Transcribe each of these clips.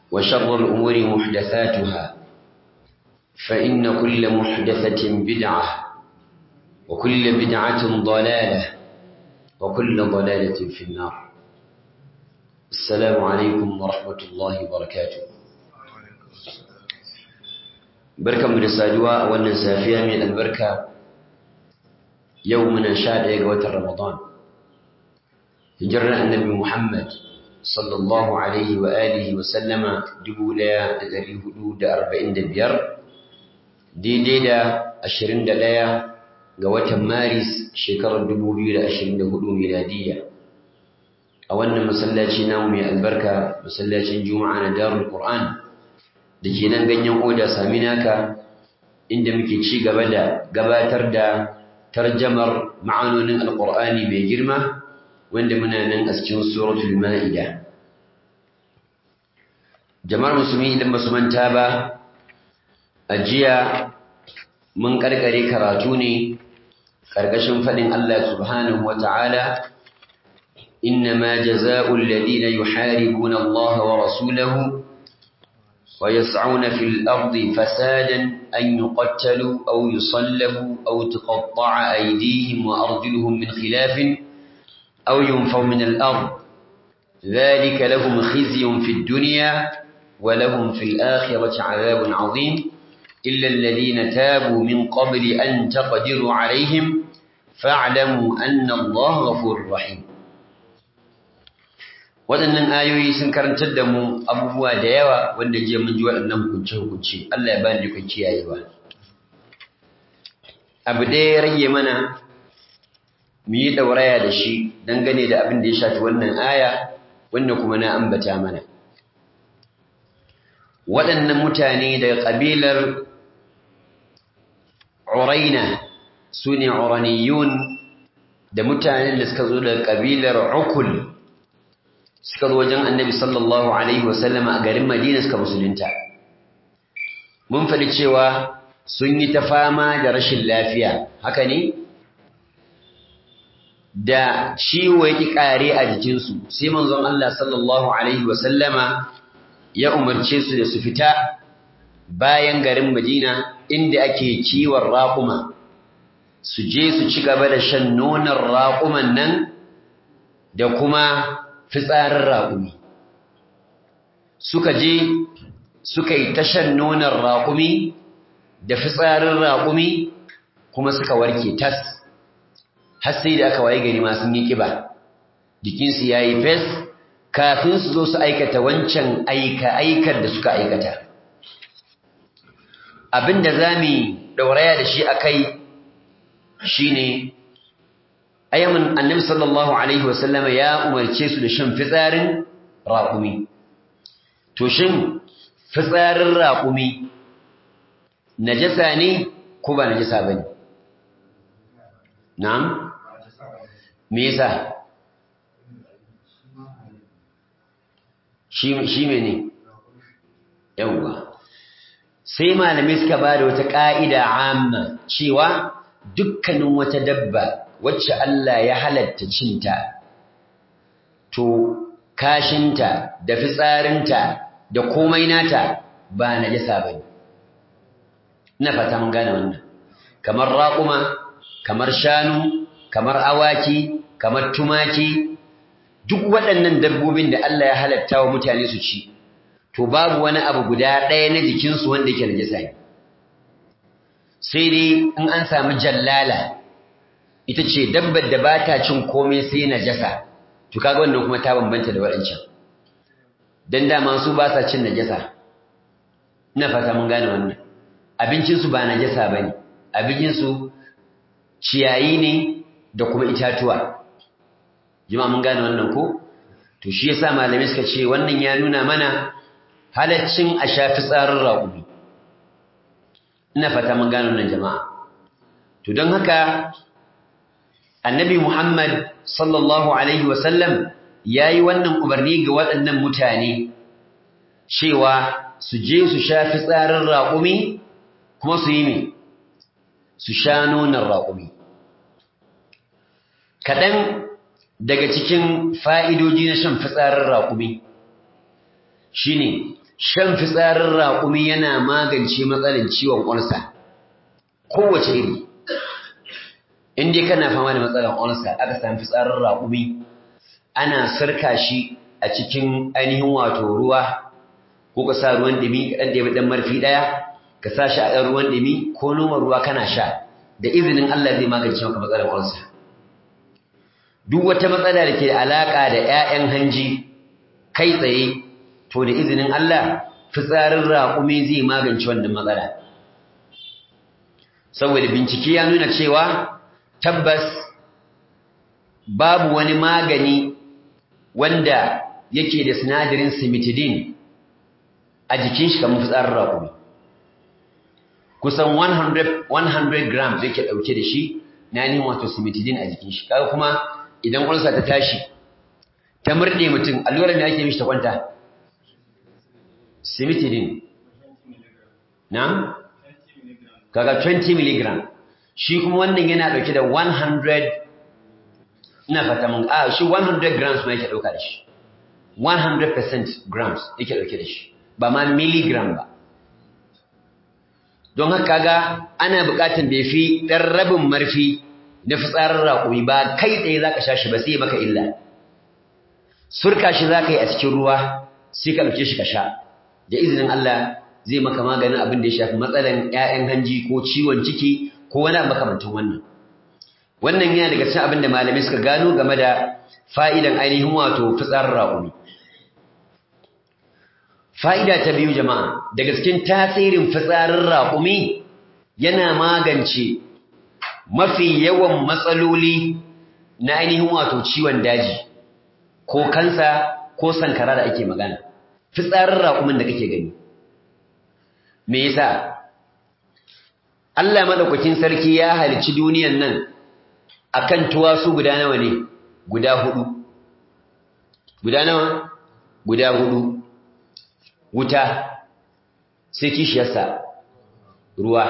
وشر الأمور محدثاتها فإن كل محدثة بدعة وكل بدعة ضلالة وكل ضلالة في النار السلام عليكم ورحمة الله وبركاته بركة من السادواء والنسافية من البركة يومنا شاد يقوة رمضان هجرنا النبي محمد صلى الله عليه وآله وسلم دبولا دري حدود أربعين دبير دي دي دا أشرين دلايا قوة مارس شكر دبوبي لأشرين دهدو ميلادية أولنا مسلاتي نومي البركة مسلاتي جمعة دار القرآن دكي ننغن ينقودا سامناك inda muke ci gaba da gabatar da tarjamar ma'anonin alqur'ani mai girma wanda muna nan a cikin suratul ma'ida jama'ar musulmi idan basu manta ba a jiya mun karkare karatu ne karkashin fadin Allah subhanahu wata'ala innama jazaa'ul ladina yuharibuna Allah wa rasulahu ويسعون في الأرض فسادا أن يقتلوا أو يصلبوا أو تقطع أيديهم وأرجلهم من خلاف أو ينفوا من الأرض ذلك لهم خزي في الدنيا ولهم في الآخرة عذاب عظيم إلا الذين تابوا من قبل أن تقدروا عليهم فاعلموا أن الله غفور رحيم waɗannan ayoyi sun karantar da mu abubuwa da yawa wanda jiya mun ji waɗannan hukunce-hukunce Allah ya ba ni dukkan kiyayewa abu ɗaya ya rage mana mu yi ɗauraya da shi dangane da abin da ya shafi wannan aya wanda kuma na ambata mana waɗannan mutane daga ƙabilar uraina su ne uraniyun da mutanen da suka zo daga ƙabilar ukul suka zo wajen annabi sallallahu alaihi wasallam a garin madina suka musulunta mun faɗi cewa sun yi ta fama da rashin lafiya haka ne da ciwo ya ƙi ƙare a jikinsu sai manzon Allah sallallahu alaihi wasallama ya umarce su da su fita bayan garin madina inda ake kiwon raƙuma su je su ci gaba da shan nonon raƙuman nan da kuma fitsarin raƙumi suka je suka yi tashan nonon raƙumi da fitsarin raƙumi kuma suka warke tas har sai da aka waye gari ma sun yi ƙiba jikinsu ya yi fes kafin su zo su aikata wancan aika-aikar da suka aikata abin da za mu ɗauraya da shi a kai shi ne ayyamin annabi sallallahu alaihi wasallama ya umarce su da shan fitsarin raƙumi to shin fitsarin raƙumi najasa ne ko ba najasa bane na'am me yasa shi shi mene yawa sai malamai suka ba da wata ƙa'ida amma cewa dukkanin wata dabba wacce Allah ya halatta cinta, to kashinta da fitsarinta da komai nata ba na jasa ba ne. Ina fata mun gane wannan, kamar raƙuma, kamar shanu, kamar awaki, kamar tumaki, duk waɗannan dabbobin da Allah ya halatta wa mutane su ci, to babu wani abu guda ɗaya na jikinsu wanda yake najasa ne. Sai dai in an samu jallala, ita ce dabbar da ba ta cin komai sai najasa to kaga wannan kuma ta bambanta da waɗancan dan dama su ba sa cin najasa ina fata mun gane wannan abincin su ba najasa bane abincin su ciyayi ne da kuma itatuwa jama'a mun gane wannan ko to shi yasa malamai suka ce wannan ya nuna mana halaccin a shafi tsarin raƙumi ina fata mun gane wannan jama'a to don haka annabi Muhammad sallallahu alaihi wasallam yayi wannan umarni ga waɗannan mutane cewa su je su sha fitsarin raƙumi kuma su yi me su sha nonon raƙumi kaɗan daga cikin fa'idoji na shan fitsarin raƙumi shine shan fitsarin raƙumi yana magance matsalar ciwon ƙwarsa kowace iri in dai kana fama da matsalar ƙwarsa aka samu fitsarin raƙumi ana sarka shi a cikin ainihin wato ruwa ko ka sa ruwan ɗumi ka ɗan ɗaya ɗan marfi ɗaya ka sa shi a ɗan ruwan ɗumi ko noma ruwa kana sha da izinin Allah zai magance maka matsalar ƙwarsa duk wata matsala da ke da alaƙa da ‘ya'yan hanji kai tsaye to da izinin Allah fitsarin raƙumi zai magance wannan matsala saboda bincike ya nuna cewa tabbas babu wani magani wanda yake da sinadarin simitidin a jikin shi kamar fitsarin raƙumi kusan 100 100 grams yake ɗauke da shi na yin wato simitidin a jikin shi kaga kuma idan ulsa ta tashi ta murɗe mutum allurar me ake mishi ta kwanta simitidin na kaga 20 mg shi kuma wannan yana dauke da 100 ina fata mun a shi 100 grams ma yake dauka da shi 100% grams yake dauke da shi ba ma milligram ba don haka kaga ana buƙatar bai fi ɗan rabin marfi na fitsarin raƙumi ba kai tsaye za ka sha shi ba sai maka illa surka shi za ka yi a cikin ruwa sai ka ɗauke shi ka sha da izinin Allah zai maka maganin abin da ya shafi matsalan ƴaƴan hanji ko ciwon ciki ko wani makamantan wannan wannan yana daga cikin abin da malamai suka gano game da fa'idan ainihin wato fitsarin raƙumi fa'ida ta biyu jama'a daga cikin tasirin fitsarin raƙumi yana magance mafi yawan matsaloli na ainihin wato ciwon daji ko kansa ko sankara da ake magana fitsarin raƙumin da kake gani me yasa Allah madaukakin sarki ya halicci duniyan nan akan tuwasu guda nawa ne guda hudu guda nawa guda hudu wuta sai kishiyarsa ruwa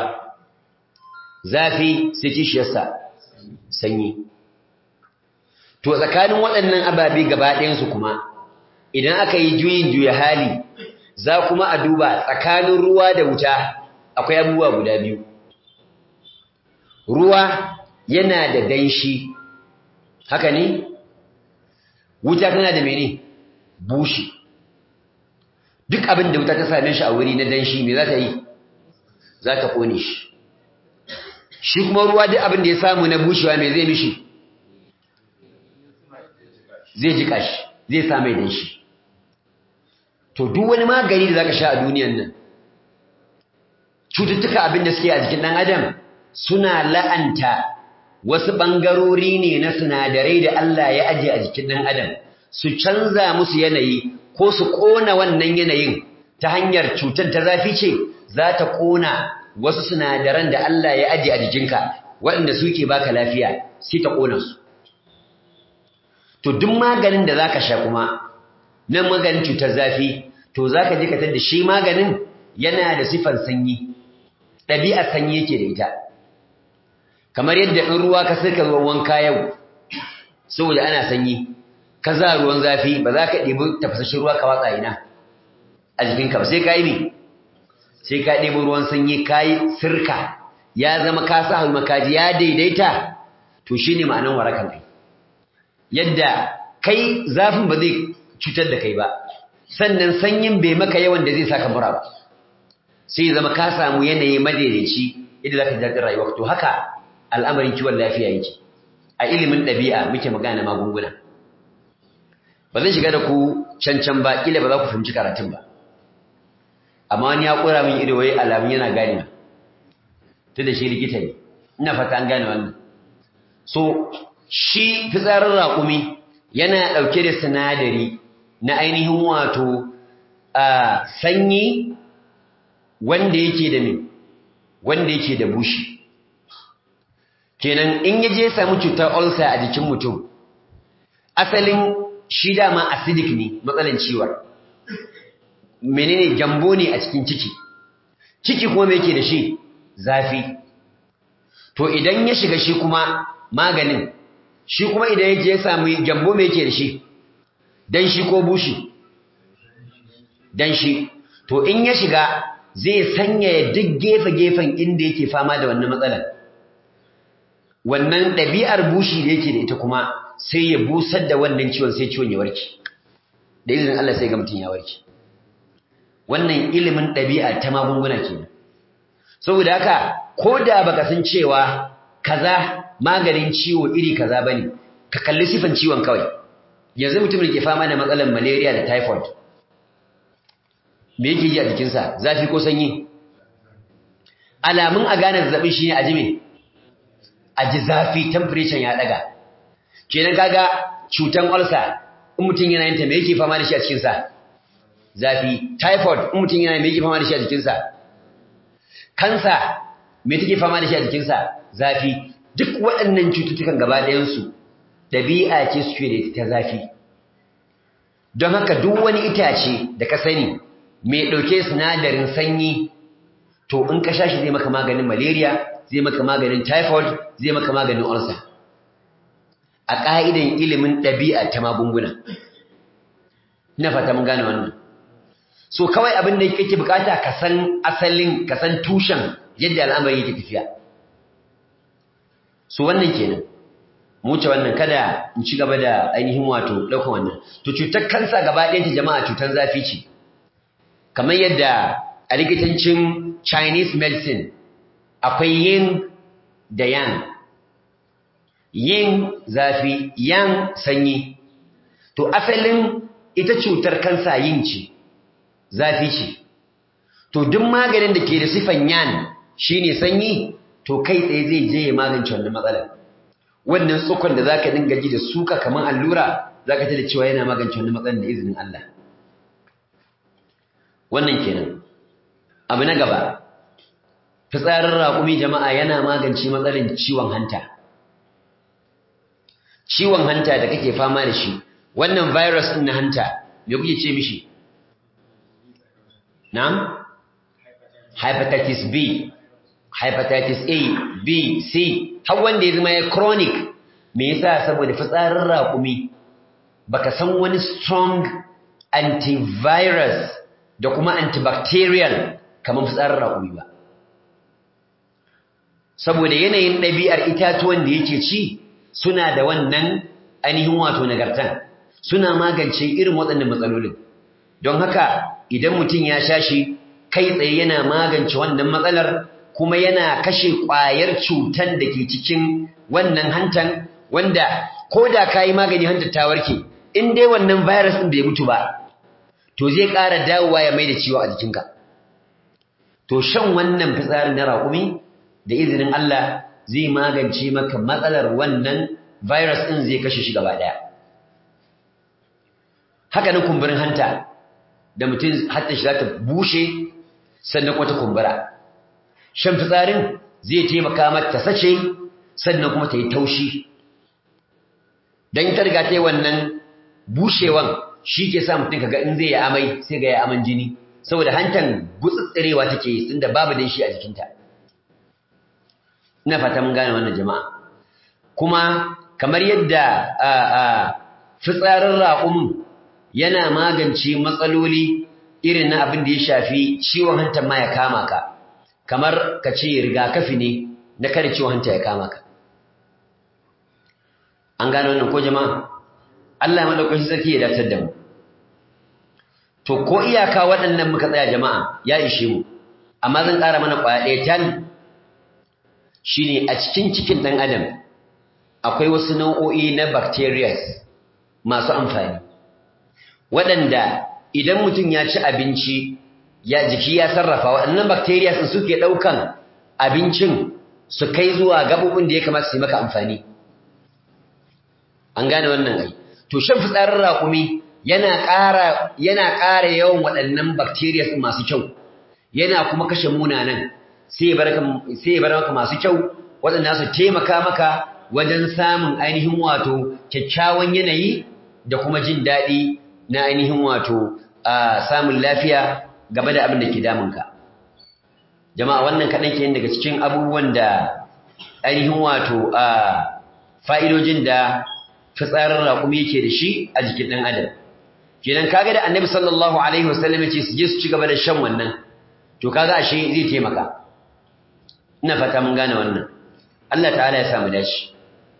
zafi sai kishiyarsa sanyi to tsakanin waɗannan ababe gaba ɗayansu kuma idan aka yi juyin juya hali za kuma a duba tsakanin ruwa da wuta akwai abubuwa guda biyu ruwa yana da danshi haka ne wuta tana da mene bushi duk abin da wuta ta same shi a wuri na danshi me za ta yi za ta kone shi shi kuma ruwa duk abin da ya samu na bushewa me zai mishi zai jika shi zai sa mai danshi to duk wani magani da zaka sha a duniyan nan cututtuka abin da suke a jikin dan adam suna la'anta wasu bangarori ne na sinadarai da Allah ya aje a jikin dan adam su canza musu yanayi ko su kona wannan yanayin ta hanyar cutar ta zafi ce za ta kona wasu sinadaran da Allah ya aje a jikinka waɗanda suke baka lafiya sai ta kona su to duk maganin da zaka sha kuma nan maganin cutar zafi to zaka je ka tada shi maganin yana da sifar sanyi ɗabi'ar sanyi yake da ita kamar yadda in ruwa ka saka ruwan wanka yau saboda ana sanyi ka za ruwan zafi ba za ka ɗebi tafasashin ruwa ka watsa ina a jikinka ba sai ka yi me sai ka ɗebi ruwan sanyi ka yi sirka ya zama ka sa hannu makaji ya daidaita to shine ma'anan warakan kai yadda kai zafin ba zai cutar da kai ba sannan sanyin bai maka yawan da zai saka mura ba sai zama ka samu yanayi madaidaici yadda za ka ji daɗin rayuwa to haka al'amarin kiwon lafiya yake a ilimin ɗabi'a muke magana magunguna ba zan shiga da ku cancan ba kila ba za ku fahimci karatun ba amma wani ya ƙura min ido wai alamun yana gane ta da shi likita ne ina fata an gane wannan so shi fitsarin raƙumi yana ɗauke da sinadari na ainihin wato a sanyi wanda yake da me wanda yake da bushi kenan in ya je samu cutar ulcer a jikin mutum asalin shi dama acidic ne matsalan ciwon menene gyambo ne a cikin ciki ciki kuma me yake da shi zafi to idan ya shiga shi kuma maganin shi kuma idan ya je samu gyambo me yake da shi dan shi ko bushi dan shi to in ya shiga zai sanya duk gefe-gefen inda yake fama da wannan matsalar wannan ɗabi'ar bushi da yake da ita kuma sai ya busar da wannan ciwon sai ciwon ya warke da izinin Allah sai ga mutum ya warke wannan ilimin ɗabi'a ta magunguna kenan saboda haka ko da baka san cewa kaza maganin ciwo iri kaza bane ka kalli sifan ciwon kawai yanzu mutum da ke fama da matsalar malaria da typhoid me yake ji a jikinsa zafi ko sanyi alamun a gane zazzabin shine a jime a ji zafi temperature ya daga kenan kaga cutan ulcer in mutum yana yin ta me yake fama da shi a cikinsa zafi typhoid in mutum yana me yake fama da shi a jikinsa kansa me take fama da shi a jikinsa zafi duk waɗannan cututtukan gaba ɗayansu ɗabi'a ce suke da ta zafi don haka duk wani itace da ka sani mai ɗauke sinadarin sanyi to in ka sha shi zai maka maganin malaria zai maka maganin typhoid zai maka maganin ulcer a ƙa'idan ilimin ɗabi'a ta magunguna ina fata mun gane wannan so kawai abin da kake bukata ka san asalin ka san tushen yadda al'amari yake tafiya so wannan kenan mu wuce wannan kada in ci gaba da ainihin wato ɗaukar wannan to cutar kansa gaba ɗayan ta jama'a cutar zafi ce kamar yadda a likitancin Chinese medicine akwai yin da yang yin zafi yang sanyi to asalin ita cutar kansa yin ce zafi ce to duk maganin da ke da sifan yan shine sanyi to kai tsaye zai je ya magance wannan matsalar wannan tsukon da zaka dinga ji da suka kamar allura zaka ta da cewa yana magance wannan matsalar da izinin Allah wannan kenan abu na gaba fitsarin raƙumi jama'a yana magance matsalar ciwon hanta ciwon hanta da kake fama da shi wannan virus din na hanta me kuke ce mishi na'am hepatitis B hepatitis A B C har wanda ya zama ya chronic me yasa saboda fitsarin raƙumi baka san wani strong antivirus da kuma antibacterial kamar fitsarin raƙumi ba saboda yanayin ɗabi'ar itatuwan da yake ci suna da wannan ainihin wato nagartan suna magance irin waɗannan matsalolin don haka idan mutum ya sha shi kai tsaye yana magance wannan matsalar kuma yana kashe ƙwayar cutan da ke cikin wannan hantan wanda ko da ka yi magani hantar ta warke in dai wannan virus ɗin bai mutu ba to zai ƙara dawowa ya mai da ciwo a jikinka to shan wannan fitsarin na raƙumi da izinin Allah zai magance maka matsalar wannan virus ɗin zai kashe shi gaba ɗaya haka nan kumburin hanta da mutum hatta shi za ta bushe sannan kuma ta kumbura shan fitsarin zai taimaka mata sace sannan kuma ta yi taushi don ta riga ta yi wannan bushewan shi ke sa mutum kaga in zai yi amai sai ga ya aman jini saboda hantan gutsutsirewa take yi tunda babu dan shi a jikinta ina fata mun gane wannan jama'a kuma kamar yadda fitsarin raƙumin yana magance matsaloli irin na abin da ya shafi ciwon hanta ma ya kama ka kamar ka ce rigakafi ne na kada ciwon hanta ya kama ka an gane wannan ko jama'a Allah madaukakin sarki ya datar da mu to ko iyaka waɗannan muka tsaya jama'a ya ishe mu amma zan ƙara mana ƙwaya ɗaya tan shine a cikin cikin ɗan adam akwai wasu nau'o'i na bacteria masu amfani waɗanda idan mutum ya ci abinci ya jiki ya sarrafa waɗannan bacteria sun suke ɗaukan abincin su kai zuwa gaɓoɓin da ya kamata su yi maka amfani an gane wannan ai to shan fitsarin raƙumi yana ƙara yana ƙara yawan waɗannan bacteria masu kyau yana kuma kashe munanan sai ya bar maka masu kyau waɗanda su taimaka maka wajen samun ainihin wato kyakkyawan yanayi da kuma jin daɗi na ainihin wato samun lafiya game da abin da ke damunka jama'a wannan kaɗan ke daga cikin abubuwan da ainihin wato fa'idojin da fitsarin raƙumi yake da shi a jikin ɗan adam kenan kaga da annabi sallallahu alaihi wasallam yace su je su ci gaba da shan wannan to kaga ashe zai taimaka ina fata mun gane wannan Allah ta'ala ya samu dashi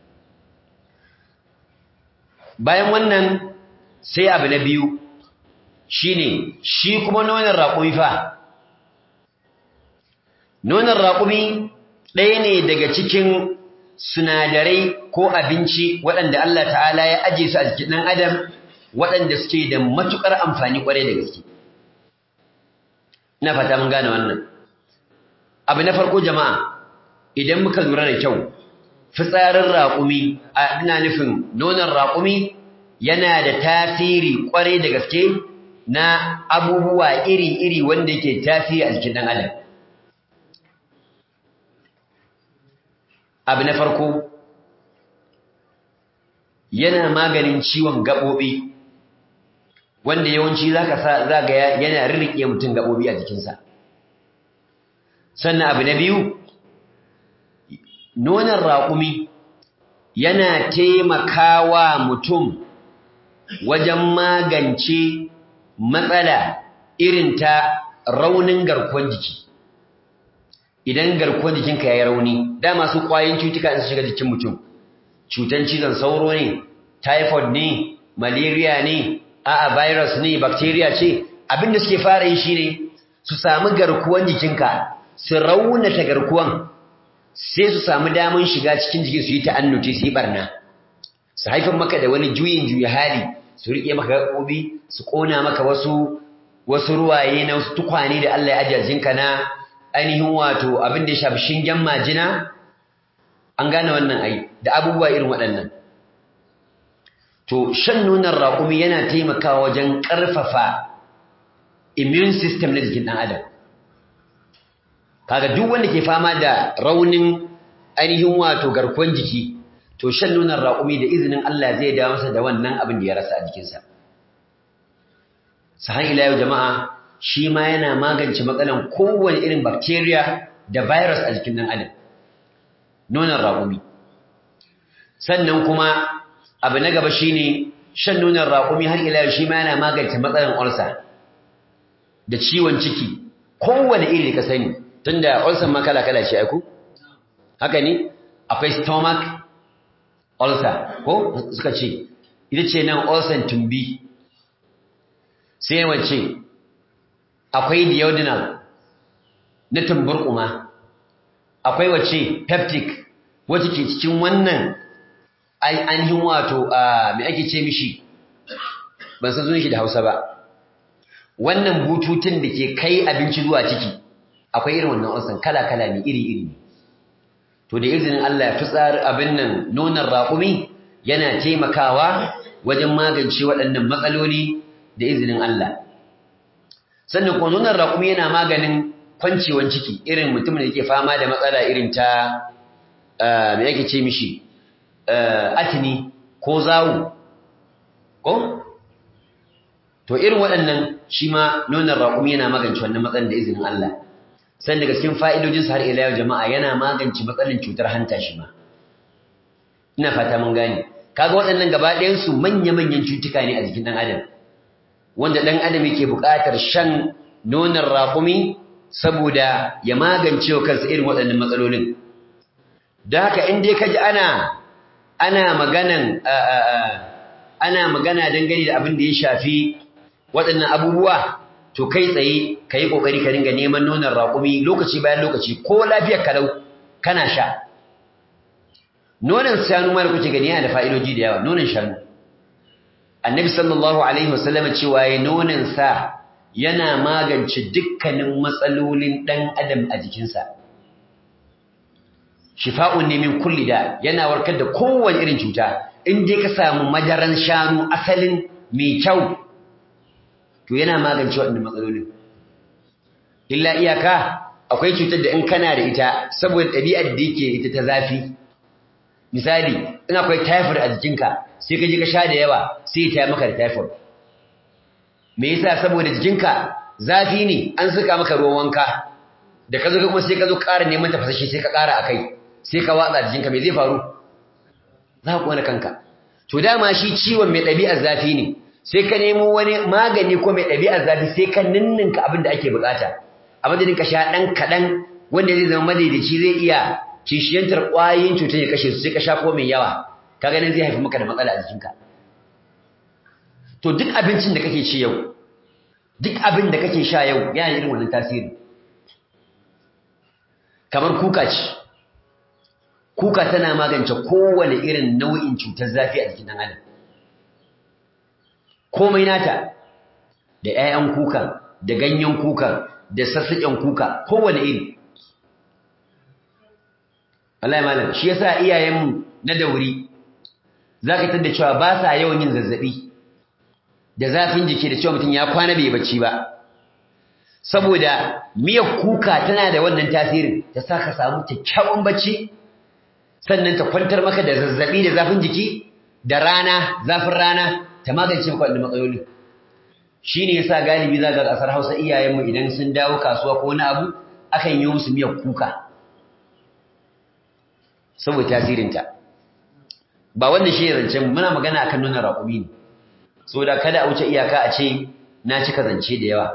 bayan wannan sai abu na biyu shine shi kuma nonon raƙumi fa nonon raƙumi ɗaya ne daga cikin sinadarai ko abinci waɗanda Allah ta'ala ya aje su a jikin ɗan adam waɗanda suke da matuƙar amfani ƙwarai da gaske ina fata mun gane wannan abu na farko jama'a idan muka lura da kyau fitsarin raƙumi a ina nufin nonon raƙumi yana da tasiri ƙwarai da gaske na abubuwa iri-iri wanda yake tasiri a jikin ɗan adam abu na farko yana maganin ciwon gaɓoɓi wanda yawanci za ka sa za ga yana rirriƙe mutum gaɓoɓi a jikinsa sannan abu na biyu nonon raƙumi yana taimakawa mutum wajen magance matsala irin ta raunin garkuwar jiki idan garkuwar jikinka ya yi rauni dama su ƙwayoyin cutuka in su shiga jikin mutum cutan cizon sauro ne typhoid ne malaria ne a'a virus ne bacteria ce abinda suke fara yi shine su samu garkuwan jikinka su raunata garkuwan sai su samu damun shiga cikin jikin su yi ta'annuci su yi barna su haifar maka da wani juyin juya hali su rike maka gaɓoɓi su ƙona maka wasu wasu ruwaye na wasu tukwane da Allah ya ajiye jinka na ainihin wato abin da ya shafi shingen majina an gane wannan ai da abubuwa irin waɗannan to shan nonon raƙumi yana taimakawa wajen ƙarfafa immune system na jikin ɗan adam kaga duk wanda ke fama da raunin ainihin wato garkuwan jiki to shan nonon raƙumi da izinin Allah zai dawo masa da wannan abin da ya rasa a jikinsa sahan ila yau jama'a shi ma yana magance matsalan kowane irin bacteria da virus a jikin ɗan adam nonon raƙumi sannan kuma abu na gaba shine shan nonon raƙumi har ila yau shi ma yana magance matsalan ulcer da ciwon ciki kowane iri da ka sani tunda ulcer ma kala kala ce aiku haka ne akwai stomach ulcer ko suka ce ita ce nan ulcer tumbi sai wace akwai duodenal na tumburkuma akwai wace peptic wacce ke cikin wannan ainihin wato me ake ce mishi ban san sunan shi da Hausa ba wannan bututun da ke kai abinci zuwa ciki akwai irin wannan ulcer kala kala ne iri iri to da izinin Allah ya fitsar abin nan nonon raƙumi yana taimakawa wajen magance waɗannan matsaloli da izinin Allah sannan kuma nonon raƙumi yana maganin kwancewan ciki irin mutumin da yake fama da matsala irin ta me yake ce mishi atini ko zawu ko to irin waɗannan shi ma nonon raƙumi yana magance wannan matsalar da izinin Allah san daga cikin fa'idojinsa har ila yau jama'a yana magance matsalar cutar hanta shi ma ina fata mun gane kaga waɗannan gaba ɗayan su manya-manyan cutuka ne a jikin ɗan adam wanda ɗan adam yake buƙatar shan nonon raƙumi saboda ya magance wa kansa irin waɗannan matsalolin don haka in dai kaji ana ana maganan ana magana dangane da abin da ya shafi waɗannan abubuwa to kai tsaye ka yi ƙoƙari ka dinga neman nonon raƙumi lokaci bayan lokaci ko lafiyar kalau kana sha nonon shanu ma da kuke gani yana da fa'idoji da yawa nonon shanu annabi sallallahu alaihi wasallam cewa ya nonon sa yana magance dukkanin matsalolin ɗan adam a jikinsa shifa'un ne min kulli da yana warkar da kowane irin cuta in dai ka samu madaran shanu asalin mai kyau to yana magance waɗannan matsalolin illa iyaka akwai cutar da in kana da ita saboda ɗabi'ar da yake ita ta zafi misali in akwai typhoid a jikinka sai ka je ka sha da yawa sai ta maka da typhoid me yasa saboda jikinka zafi ne an saka maka ruwan wanka da ka zo kuma sai ka zo ƙara neman tafasashe sai ka ƙara akai sai ka watsa jikinka me zai faru za ka kona kanka to dama shi ciwon mai ɗabi'ar zafi ne sai ka nemo wani magani ko mai ɗabi'ar zafi sai ka ninninka abin da ake bukata a madadin ka sha ɗan kaɗan wanda zai zama madaidaici zai iya kishiyantar ƙwayoyin cutar ya kashe su sai ka sha ko mai yawa ka ganin zai haifi maka da matsala a jikinka to duk abincin da kake ci yau duk abin da kake sha yau yana irin wannan tasiri kamar kuka ce kuka tana magance kowane irin nau'in cutar zafi a jikin ɗan adam komai nata da 'ya'yan kuka da ganyen kuka da sassaƙen kuka kowane iri Allah malam shi yasa iyayenmu na dauri zaka tada cewa ba sa yawan yin zazzabi da zafin jiki da cewa mutum ya kwana bai bacci ba saboda miyar kuka tana da wannan tasirin ta saka samu kyakkyawan bacci sannan ta kwantar maka da zazzabi da zafin jiki da rana zafin rana ta magance maka wannan matsaloli shine yasa galibi zaka ga kasar Hausa iyayenmu idan sun dawo kasuwa ko wani abu akan yi musu miyar kuka saboda tasirinta ba wannan shi zancen muna magana akan nuna raƙumi ne saboda kada a wuce iyaka a ce na cika zance da yawa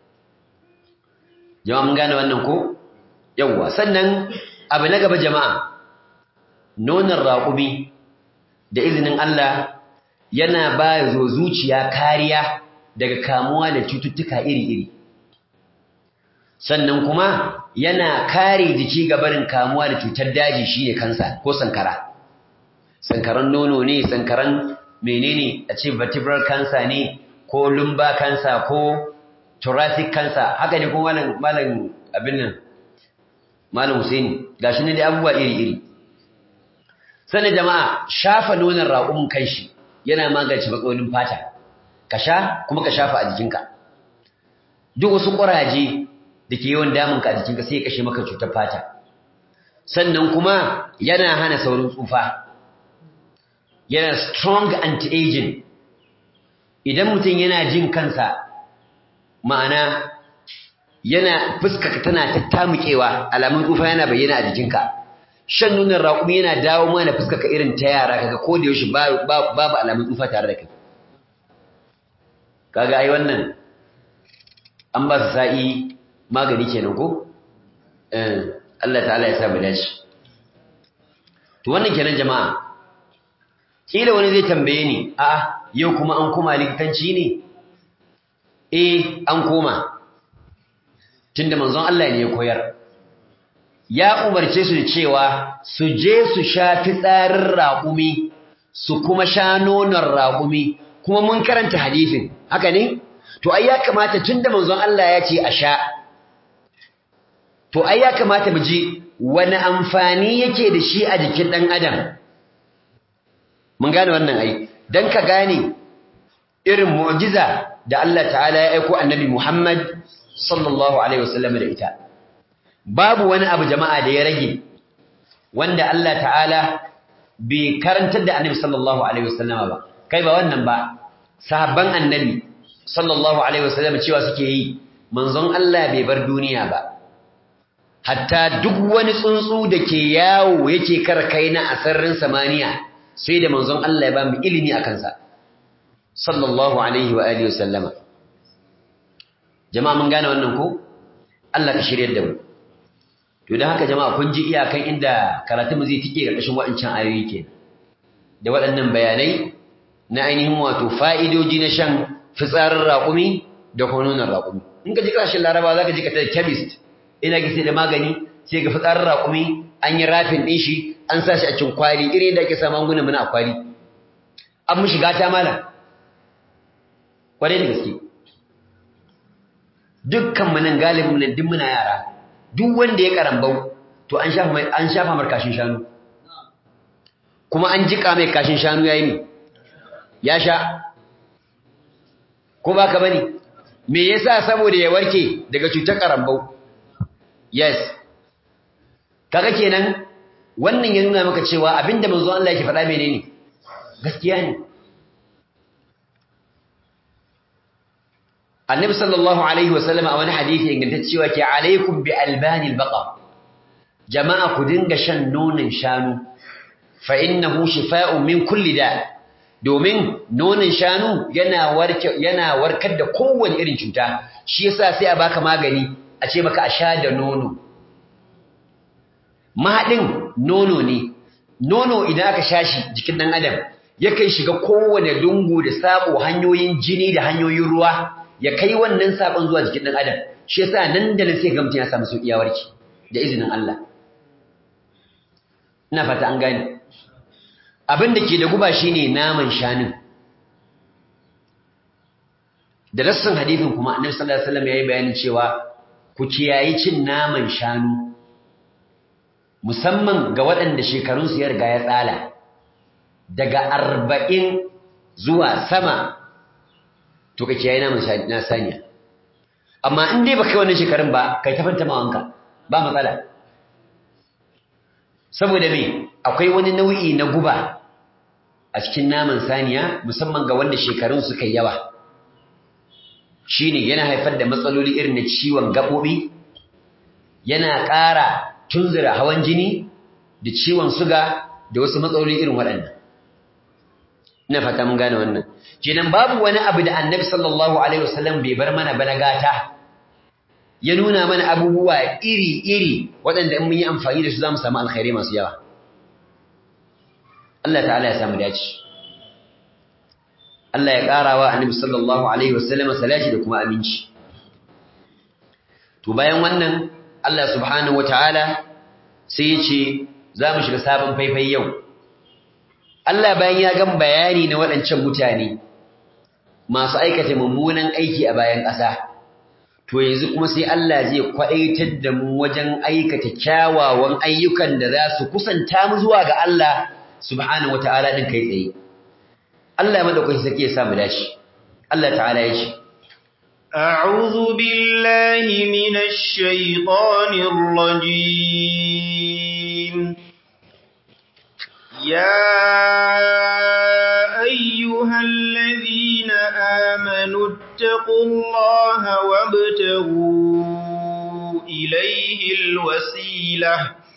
jama'a mun gane wannan ko yawwa sannan abu na gaba jama'a nonon raƙumi da izinin Allah yana ba zo zuciya kariya daga kamuwa da cututtuka iri-iri sannan kuma yana kare jiki ga barin kamuwa da cutar daji shine kansa ko sankara sankaran nono ne sankaran menene a ce vertebral cancer ne ko lumbar cancer ko thoracic cancer haka ne ko malam malam abin nan malam Husaini gashi ne da abubuwa iri-iri sannan jama'a shafa nonon raƙumin kanshi yana magance matsalolin fata ka sha kuma ka shafa a jikinka duk wasu ƙuraje da ke yawan damunka a jikinka sai ya kashe maka cutar fata sannan kuma yana hana saurin tsufa yana strong anti-aging idan mutum yana jin kansa ma'ana yana fuskaka tana tattamukewa alamun tsufa yana bayyana a jikinka shan nunan raƙumi yana dawo mana fuskaka irin ta yara kaga ko da yaushe babu alamun tsufa tare da kai kaga ai wannan an ba su sa'i magani kenan ko eh Allah ta'ala ya sa mu dace to wannan kenan jama'a kila wani zai tambaye ni a yau kuma an koma likitanci ne eh an koma tunda manzon Allah ne ya koyar ya umarce su da cewa su je su sha fitsarin raƙumi su kuma sha nonon raƙumi kuma mun karanta hadisin haka ne to ai ya kamata tunda manzon Allah ya ce a sha to ai ya kamata mu ji wani amfani yake da shi a jikin dan adam mun gane wannan ai dan ka gane irin mu'jiza da Allah ta'ala ya aiko annabi Muhammad sallallahu alaihi wasallam da ita babu wani abu jama'a da ya rage wanda Allah ta'ala bai karantar da annabi sallallahu alaihi wasallama ba kai ba wannan ba sahabban annabi sallallahu alaihi wasallam cewa suke yi manzon Allah bai bar duniya ba hatta duk wani tsuntsu da ke yawo yake karkaina a sararin samaniya sai da manzon Allah ya ba mu ilimi akan sa sallallahu alaihi wa alihi wasallama jama'a mun gane wannan ko Allah ka shiryar da mu to dan haka jama'a kun ji iyakan inda karatu mu zai tike karkashin waɗancan ayoyi ke da waɗannan bayanai na ainihin wato fa'idoji na shan fitsarin raƙumi da hononan raƙumi in ka ji ƙarshen laraba za ka ji ka ta chemist ina ki sai da magani sai ga fitsarin raƙumi an yi rafin ɗin shi an sa shi a cikin kwali irin da ake sa magungunan muna a kwali an mu shiga ta malam kwarai da gaske dukkan mu nan galibin nan duk muna yara duk wanda ya karambau to an shafa mai an shafa mar kashin shanu kuma an jika mai kashin shanu yayi ne ya sha ko baka bane me yasa saboda ya warke daga cutar karambau yes kaga kenan wannan ya nuna maka cewa abinda manzo Allah yake faɗa menene gaskiya ne annabi sallallahu alaihi wasallam a wani hadisi ingantaccewa ke alaikum bi albanil baqa jama'a ku dinga shan nonon shanu fa innahu shifa'un min kulli da domin nonon shanu yana yana warkar da kowane irin cuta shi yasa sai a baka magani a ce maka a sha da nono mahaɗin nono ne nono idan aka sha shi jikin ɗan adam yakan shiga kowane lungu da sabo hanyoyin jini da hanyoyin ruwa ya kai wannan sabon zuwa jikin ɗan adam shi yasa nan da nan sai ga mutum ya samu sauƙi ya warke da izinin Allah ina fata an gane abin da ke da guba shine naman shanun da rassan hadithin kuma annabi sallallahu alaihi wasallam yayi bayanin cewa ku kiyayi cin naman shanu musamman ga waɗanda shekarunsu ya riga ya tsala daga arba'in zuwa sama to ka kiyaye naman na saniya amma in dai baka yi wannan shekarun ba kai ta fanta mawanka ba matsala saboda me akwai wani nau'i na guba a cikin naman saniya musamman ga wanda shekarun suka yi yawa shine yana haifar da matsaloli irin na ciwon gaɓoɓi yana ƙara tunzura hawan jini da ciwon suga da wasu matsaloli irin waɗannan ina fata mun gane wannan kenan babu wani abu da annabi sallallahu alaihi wasallam bai bar mana bana gata ya nuna mana abubuwa iri-iri waɗanda in mun yi amfani da su za mu samu alkhairi masu yawa Allah ta'ala ya samu dace Allah ya ƙara wa annabi sallallahu alaihi wasallam salati da kuma aminci to bayan wannan Allah subhanahu wataala sai ya ce za mu shiga sabon faifai yau Allah bayan ya gan bayani na waɗancan mutane masu aikata mummunan aiki a bayan ƙasa to yanzu kuma sai Allah zai kwaɗaitar da mu wajen aikata kyawawan ayyukan da za su kusanta mu zuwa ga Allah subhanahu wataala din kai tsaye Allah madaukakin sarki ya sa mu dace Allah ta'ala ya ce أعوذ بالله من الشيطان الرجيم يا أيها الذين آمنوا اتقوا الله وابتغوا إليه الوسيلة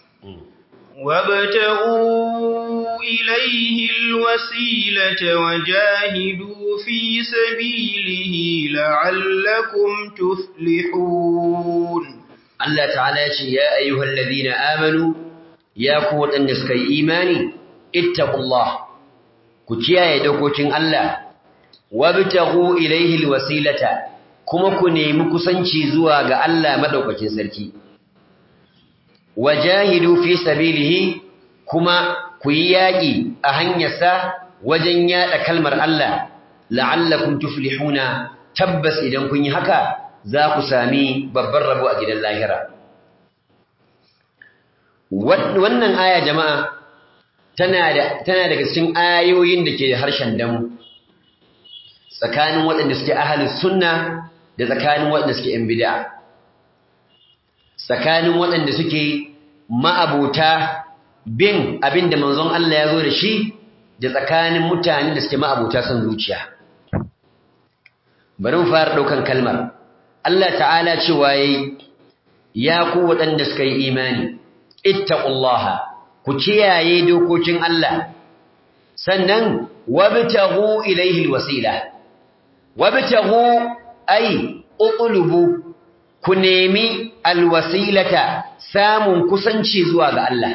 وابتغوا إليه الوسيلة وجاهدوا في سبيله لعلكم تفلحون الله تعالى يا أيها الذين آمنوا يا قوة النسك إيماني اتقوا الله كتيا يدوكوتين الله وابتغوا إليه الوسيلة كما كني مكسنشي زواغ الله مدوكوتين سركي wajahidu fi sabilihi kuma ku yi yaƙi a hanyarsa wajen yaɗa kalmar Allah la'allakum tuflihuna tabbas idan kun yi haka za ku sami babban rabo a gidan lahira wannan aya jama'a tana da tana daga cikin ayoyin da ke da harshen damu tsakanin waɗanda suke ahlus sunna da tsakanin waɗanda suke yan bid'a tsakanin waɗanda suke ma'abuta bin abin da manzon Allah ya zo da shi da tsakanin mutane da suke ma'abuta son zuciya. Bari mu fara ɗaukan kalmar. Allah ta'ala cewa yayi ya ku waɗanda suka yi imani, ittaqullaha ku kiyaye dokokin Allah, sannan wabtaghu ilaihi alwasila. Wabtaghu ay uqlubu ku nemi alwasilata samun kusanci zuwa ga Allah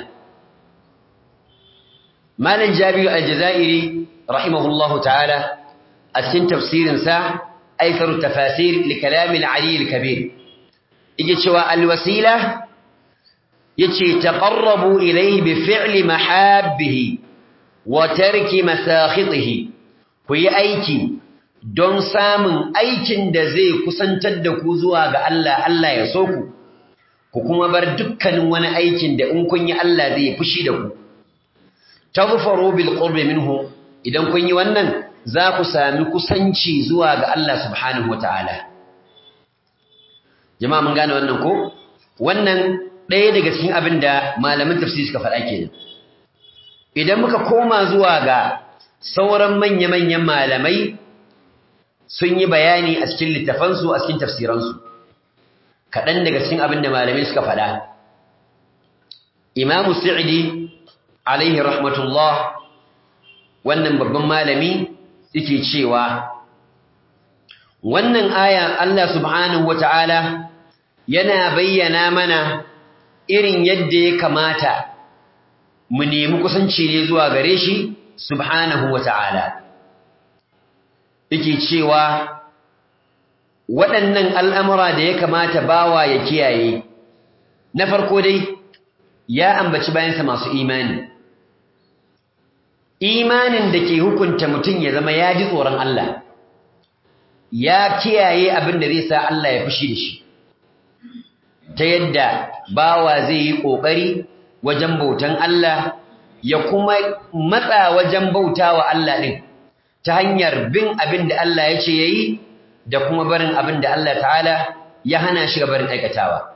Malam Jabiru Al-Jazairi rahimahullahu ta'ala a cikin tafsirin sa Aitharu tafasir li kalam al-Ali al-Kabir yake cewa alwasila yace taqarrabu ilayhi bi fi'li mahabbihi wa tarki masakhitihi ku yi aiki don samun aikin da zai kusantar da ku zuwa ga Allah Allah ya so ku ku kuma bar dukkanin wani aikin da in kun yi Allah zai fushi da ku tazfaru bil qurbi minhu idan kun yi wannan za ku sami kusanci zuwa ga Allah subhanahu wataala jama'a mun gane wannan ko wannan ɗaya daga cikin abin da malaman tafsiri suka faɗa kenan idan muka koma zuwa ga sauran manya-manyan malamai sun yi bayani a cikin littafansu a cikin tafsiransu kaɗan daga cikin abin da malamai suka faɗa imamu sa'idi alaihi rahmatullah wannan babban malami yake cewa wannan aya Allah subhanahu wata'ala yana bayyana mana irin yadda ya kamata mu nemi kusanci ne zuwa gare shi subhanahu wata'ala yake cewa waɗannan al'amura da ya kamata bawa ya kiyaye na farko dai ya ambaci bayansa masu imani imanin da ke hukunta mutum ya zama ya ji tsoron Allah ya kiyaye abin da zai sa Allah ya fushi da shi ta yadda bawa zai yi ƙoƙari wajen bautan Allah ya kuma matsa wajen bauta wa Allah ɗin ta hanyar bin abin da Allah ya ce ya yi da kuma barin abin da Allah ta'ala ya hana shi ga barin aikatawa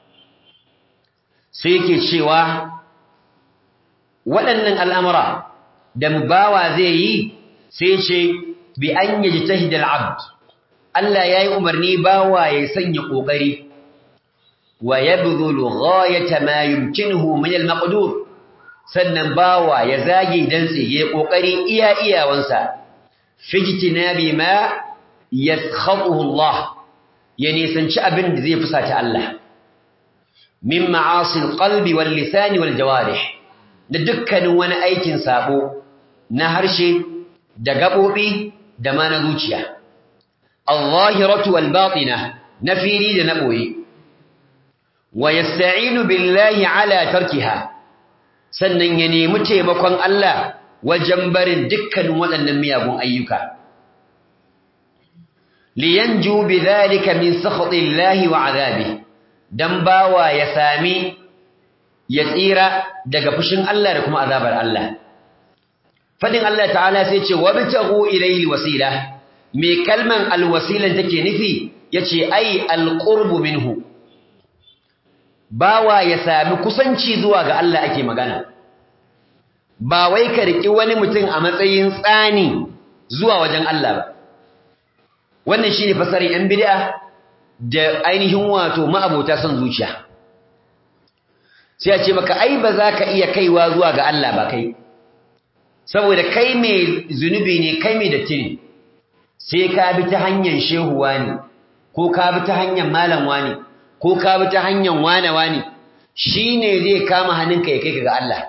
sai yake cewa waɗannan al'amura da bawa zai yi sai ce bi an yaji tahidal abd Allah ya yi umarni bawa ya sanya ƙoƙari wa ya buzulu ghayata ma yumkinuhu min al-maqdur sannan bawa ya zage dantse ya ƙoƙari iya iyawansa fijtinabi ma yaskhatuhu Allah ya nisanci abin da zai fusata Allah min ma'asil qalbi wal lisani wal jawarih da dukkanin wani aikin sabo na harshe da gabobi da ma na zuciya al-zahiratu wal batina na fili da na boye wa yasta'inu billahi ala tarkiha sannan ya nemi taimakon Allah wajen barin dukkanin waɗannan miyagun ayyuka liyanju bidhalika min sakhatillahi wa azabihi dan bawa ya sami ya tsira daga fushin Allah da kuma azabar Allah fadin Allah ta'ala sai ce wabtaghu ilayhi wasila me kalman alwasilan take nufi yace ai alqurbu minhu bawa ya sami kusanci zuwa ga Allah ake magana ba wai ka riki wani mutum a matsayin tsani zuwa wajen Allah ba wannan shine fasarin yan bid'a da ainihin wato ma'abota son zuciya sai a ce maka ai ba za ka iya kaiwa zuwa ga Allah ba kai saboda kai mai zunubi ne kai mai datti ne sai ka bi ta hanyar shehuwa ne ko ka bi ta hanyar malamwa ne ko ka bi ta hanyar wanawa ne shi ne zai kama hannunka ya kai ka ga Allah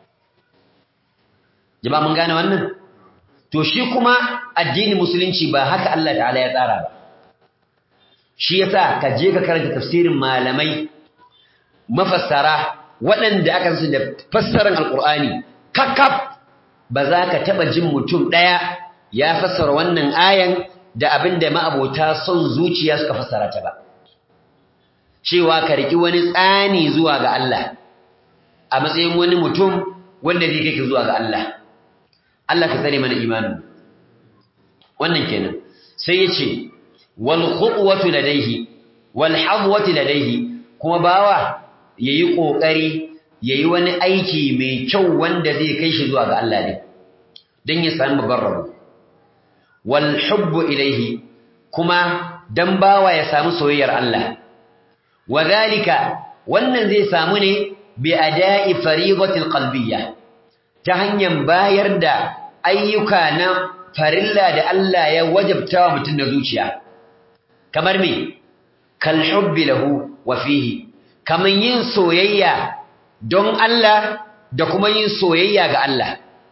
jama'a mun gane wannan to shi kuma addinin musulunci ba haka Allah ta'ala ya tsara ba shi yasa ka je ka karanta tafsirin malamai mafassara waɗanda aka san da fassarar alqur'ani kakkaf ba za ka taba jin mutum ɗaya ya fassara wannan ayan da abinda ma'abota son zuciya suka fassara ta ba cewa ka riki wani tsani zuwa ga Allah a matsayin wani mutum wanda zai kai ka zuwa ga Allah Allah ka tsare mana imanin wannan kenan sai ya ce wal khutwatu ladaihi wal hadwatu ladaihi kuma bawa yayi kokari yayi wani aiki mai kyau wanda zai kai shi zuwa ga Allah ne dan ya samu babban rabo wal hubbu ilaihi kuma dan bawa ya samu soyayyar Allah wadhalika wannan zai samu ne bi ada'i fariidatil qalbiyya ta hanyar bayar da ayyuka na farilla da Allah ya wajabta wa mutum na zuciya kamar me kal hubbi lahu wa fihi kaman yin soyayya don Allah da kuma yin soyayya ga Allah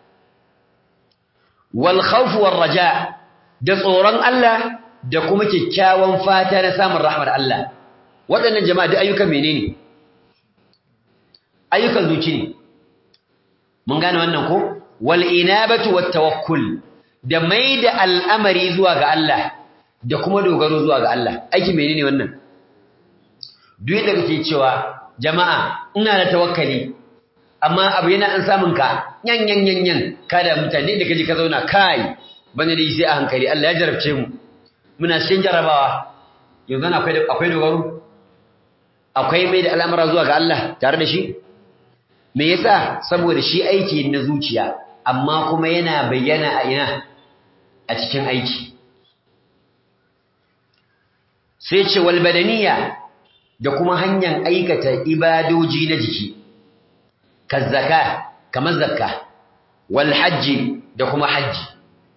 wal khawf war raja da tsoron Allah da kuma kyakkyawan fata na samun rahmar Allah waɗannan jama'a duk ayyukan menene ayyukan zuci ne mun gane wannan ko wal inabatu wat tawakkul da maida al'amari zuwa ga Allah da kuma dogaro zuwa ga Allah aiki menene wannan duk da kake cewa jama'a ina da tawakkali amma abu yana an samun ka yan yan yan yan kada mutane da kaje ka zauna kai bane dai sai a hankali Allah ya jarabce mu muna cikin jarabawa yanzu akwai akwai dogaro akwai mai da al'amara zuwa ga Allah tare da shi me yasa saboda shi aiki na zuciya amma kuma yana bayyana a ina a cikin aiki sai ce wal badaniya da kuma hanyar aikata ibadoji na jiki kazzaka kamar zakka wal hajji da kuma hajji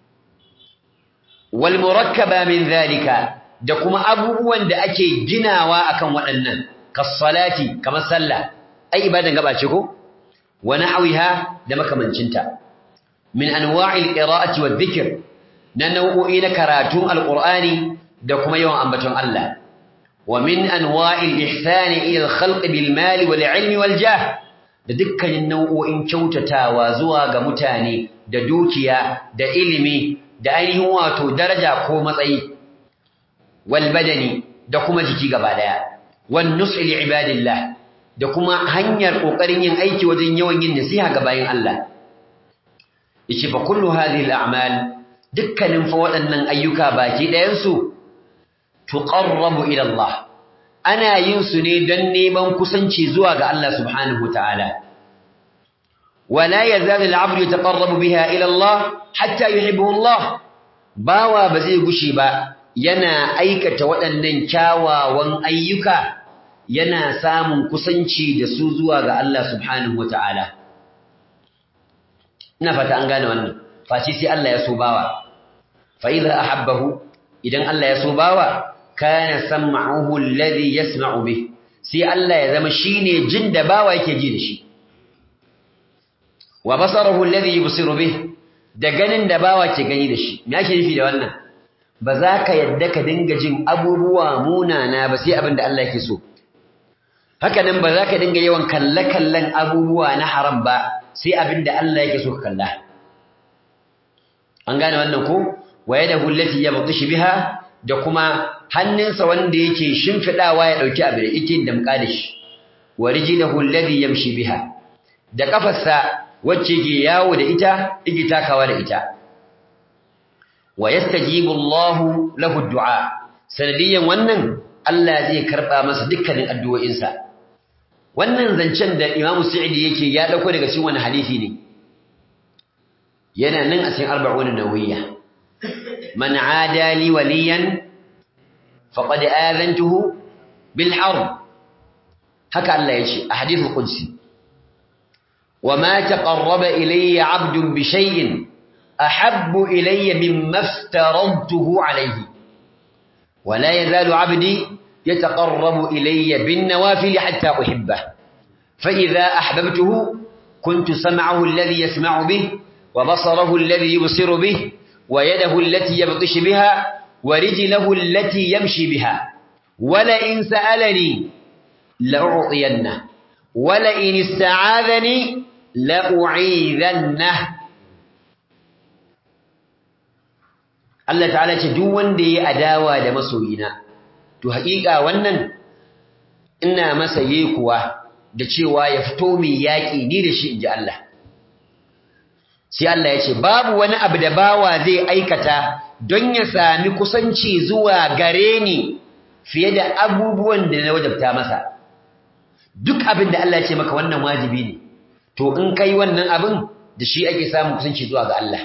wal murakkaba min zalika da kuma abubuwan da ake ginawa akan waɗannan kas-salati kamar sallah ai ibadan gaba ce ko wa nahwiha da makamancinta min anwa'il qira'ati wadh-dhikr na nau'o'i na karatun alqur'ani da kuma yawan ambaton Allah wa min anwa'il ihsani ila al-khalq bil mali wal ilmi wal jah da dukkanin nau'o'in kyautatawa zuwa ga mutane da dukiya da ilimi da ainihin wato daraja ko matsayi wal badani da kuma jiki gaba daya wan nus'i li ibadillah da kuma hanyar kokarin yin aiki wajen yawan yin nasiha ga bayin Allah yace fa kullu hadhihi al a'mal dukkanin fa waɗannan ayyuka baki ɗayan su tuqarrabu ila Allah ana yin su ne don neman kusanci zuwa ga Allah subhanahu wataala ولا يزال العبد يتقرب بها إلى الله حتى يحبه الله باوا بزي غشي با yana aikata waɗannan kyawawan ayyuka yana samun kusanci da su zuwa ga Allah subhanahu wataala ina fata an gane wannan face sai Allah ya so bawa fa idza ahabbahu idan Allah ya so bawa kana sam'uhu alladhi yasma'u bih sai Allah ya zama shine jin da bawa yake ji da shi wa basarahu alladhi yubsiru bih da ganin da bawa ke gani da shi me yake nufi da wannan ba za ka yadda ka dinga jin abubuwa munana ba sai abin da Allah yake so haka nan ba za ka dinga yawan kalle-kallen abubuwa na haram ba sai abin da Allah yake so ka kalla an gane wannan ko wa yadahu allati yabtish biha da kuma hannunsa wanda yake shimfidawa ya dauki abin da yake damka da shi wa rijluhu alladhi yamshi biha da kafarsa wacce ke yawo da ita yake takawa da ita wa yastajibu Allahu lahu du'a sanadiyan wannan Allah zai karba masa dukkanin addu'o'insa wannan zancen da Imam Sa'idi yake ya dauko daga cikin wani hadisi ne yana nan a cikin arba'un nawawiyya man aada li waliyan faqad aazantuhu bil harb haka Allah yace a hadithul qudsi وما تقرب إلي عبد بشيء أحب إلي مما افترضته عليه ولا يزال عبدي يتقرب إلي بالنوافل حتى أحبه فإذا أحببته كنت سمعه الذي يسمع به وبصره الذي يبصر به ويده التي يبطش بها ورجله التي يمشي بها ولئن سألني لأعطينه ولئن استعاذني لأعيذنه Allah ta'ala ce duk wanda yayi adawa da masoyina to haƙiƙa wannan ina masa kuwa da cewa ya fito mai yaƙi ni da shi inji Allah sai Allah ya ce babu wani abu da bawa zai aikata don ya sami kusanci zuwa gare ni fiye da abubuwan da na wajabta masa duk abin da Allah ya ce maka wannan wajibi ne to in kai wannan abin da shi ake samun kusanci zuwa ga Allah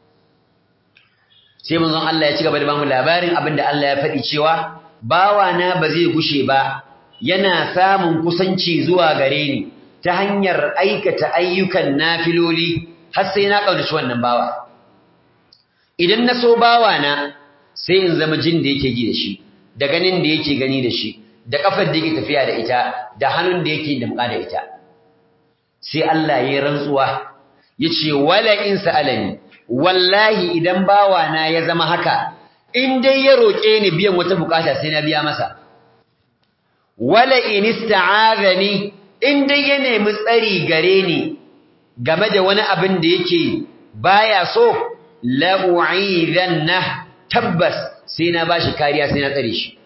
sai manzon Allah ya ci gaba da bamu labarin abin da Allah ya faɗi cewa bawa na ba zai gushe ba yana samun kusanci zuwa gare ni ta hanyar aikata ayyukan nafiloli har sai na kaudaci wannan bawa idan na so bawa na sai in zama jin da yake ji da shi da ganin da yake gani da shi da kafar da yake tafiya da ita da hannun da yake damƙa da ita sai Allah ya rantsuwa yace wala in sa'alani wallahi idan bawana ya zama haka in dai ya roke ni biyan wata bukata sai na biya masa wala in ista'azani in dai ya nemi tsari gare ni game da wani abin da yake baya so la u'idhanna tabbas sai na bashi kariya sai na tsare shi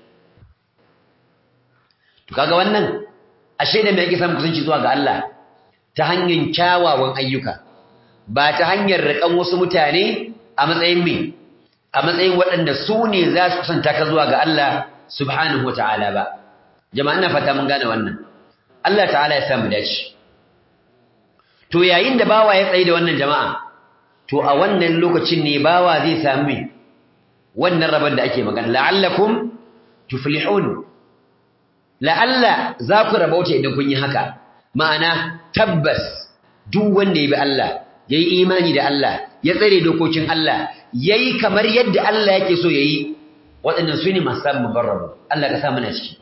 to kaga wannan ashe da me yake samun kusanci zuwa ga Allah ta hanyar kyawawan ayyuka ba ta hanyar rikan wasu mutane a matsayin me a matsayin waɗanda su ne za su kusanta ka zuwa ga Allah subhanahu wataala ba jama'a ina fata mun gane wannan Allah ta'ala ya sa mu dace to yayin da bawa ya tsaye da wannan jama'a to a wannan lokacin ne bawa zai sami wannan rabon da ake magana la'allakum tuflihun la'alla za ku rabauta idan kun yi haka ma'ana tabbas duk wanda ya bi Allah yayi imani da Allah ya tsare dokokin Allah yayi kamar yadda Allah yake so yayi waɗannan su ne masu samun mubarrabu Allah ka sa mana ciki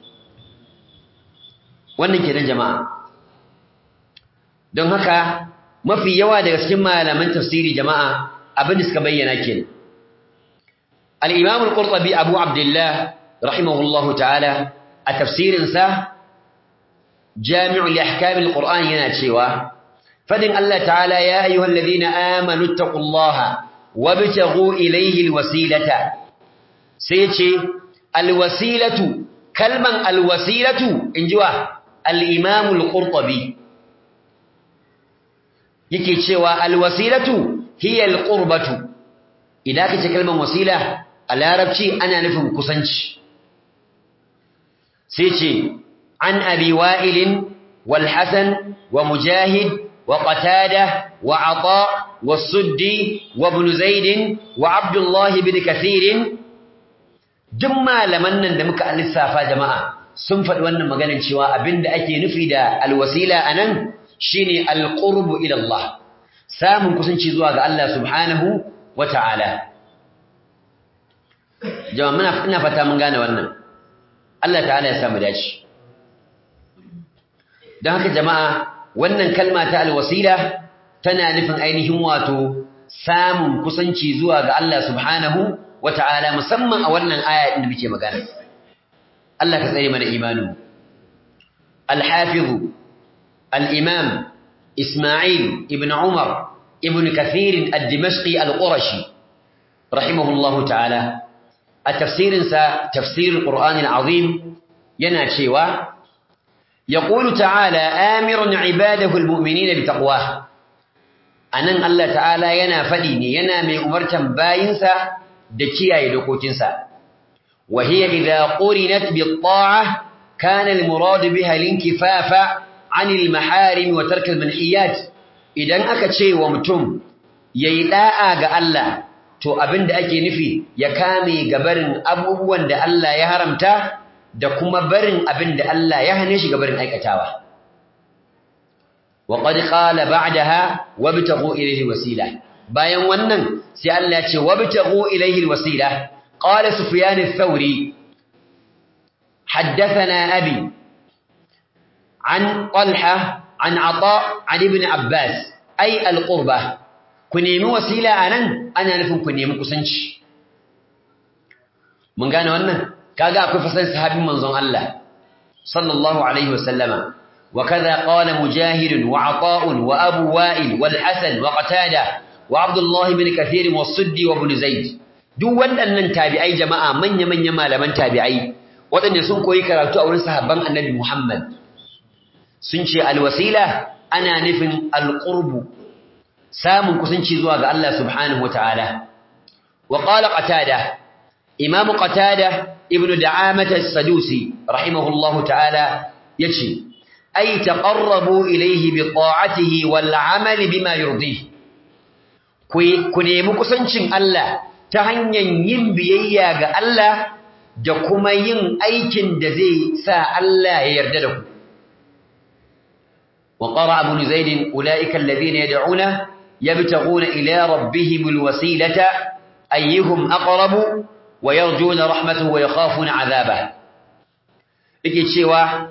wannan kenan jama'a don haka mafi yawa daga cikin malaman tafsiri jama'a abin da suka bayyana kenan al-imam al-qurtubi abu abdullah rahimahullahu ta'ala a tafsirinsa jami'u li ahkam al-qur'an yana cewa fadin Allah ta'ala ya ayyuhal ladhina amanu taqullaha wabtaghu ilayhi al-wasilata sai ce al-wasilatu kalman al-wasilatu injiwa al-imam al-qurtubi yake cewa al-wasilatu hiya al-qurbatu idan kace kalman wasila a larabci ana nufin kusanci sai ce an abi wa'il wal hasan wa mujahid wa qatada wa ata wa suddi wa ibn zaid wa abdullah ibn kathir duk malaman nan da muka lissafa jama'a sun faɗi wannan maganar cewa abinda ake nufi da alwasila anan shine alqurbu ila Allah samun kusanci zuwa ga Allah subhanahu wa ta'ala jama'a muna ina fata mun gane wannan Allah ta'ala ya samu dace don haka jama'a wannan kalma ta alwasila tana nufin ainihin wato samun kusanci zuwa ga Allah subhanahu wa ta'ala musamman a wannan aya din da muke magana Allah ka tsare mana imanu al-hafiz al-imam Isma'il ibn Umar ibn Kathir al-Dimashqi al-Qurashi rahimahullahu ta'ala a tafsirinsa tafsirul Qur'an al-Azim yana cewa yaqulu ta'ala amirun ibadahu al-mu'minina bi taqwa anan Allah ta'ala yana fadi ne yana mai umartan bayinsa da kiyaye dokokinsa wa hiya idha qurinat bi ta'ah kana al-murad biha al-inkifafa 'anil maharim wa tark al-manhiyat idan aka ce wa mutum yayi da'a ga Allah to abinda ake nufi ya kame gabarin abubuwan da Allah ya haramta da kuma barin abinda Allah ya hane shi gabarin aikatawa wa qad qala ba'daha wabtaghu ilayhi wasila bayan wannan sai Allah ya ce wabtaghu ilayhi alwasila qala sufyan ath-thawri حدثنا أبي عن طلحة عن عطاء عن ابن عباس أي القربة كنيمي وسيلة أنا أنا نفهم كنيمي كسنش من قال وانا كاقا أكو فسن صحابي منظم الله صلى الله عليه وسلم وكذا قال مجاهد وعطاء وأبو وائل والحسن وقتادة وعبد الله بن كثير والصدي وابن زيد duk waɗannan tabi'ai jama'a manya-manya malaman tabi'ai waɗanda sun koyi karatu a wurin sahabban annabi Muhammad sun ce alwasila ana nufin alqurbu samun kusanci zuwa ga Allah subhanahu wataala wa qala qatada imam qatada ibnu da'amah as-sadusi rahimahullahu ta'ala yace ay taqarrabu ilayhi bi ta'atihi wal 'amali bima yurdihi ku nemi kusancin Allah ta hanyar yin biyayya ga Allah da kuma yin aikin da zai sa Allah ya yarda da ku وقرأ ابن زيد أولئك الذين يدعون يبتغون إلى ربهم الوسيلة أيهم أقرب ويرجون رحمته ويخافون عذابه yake cewa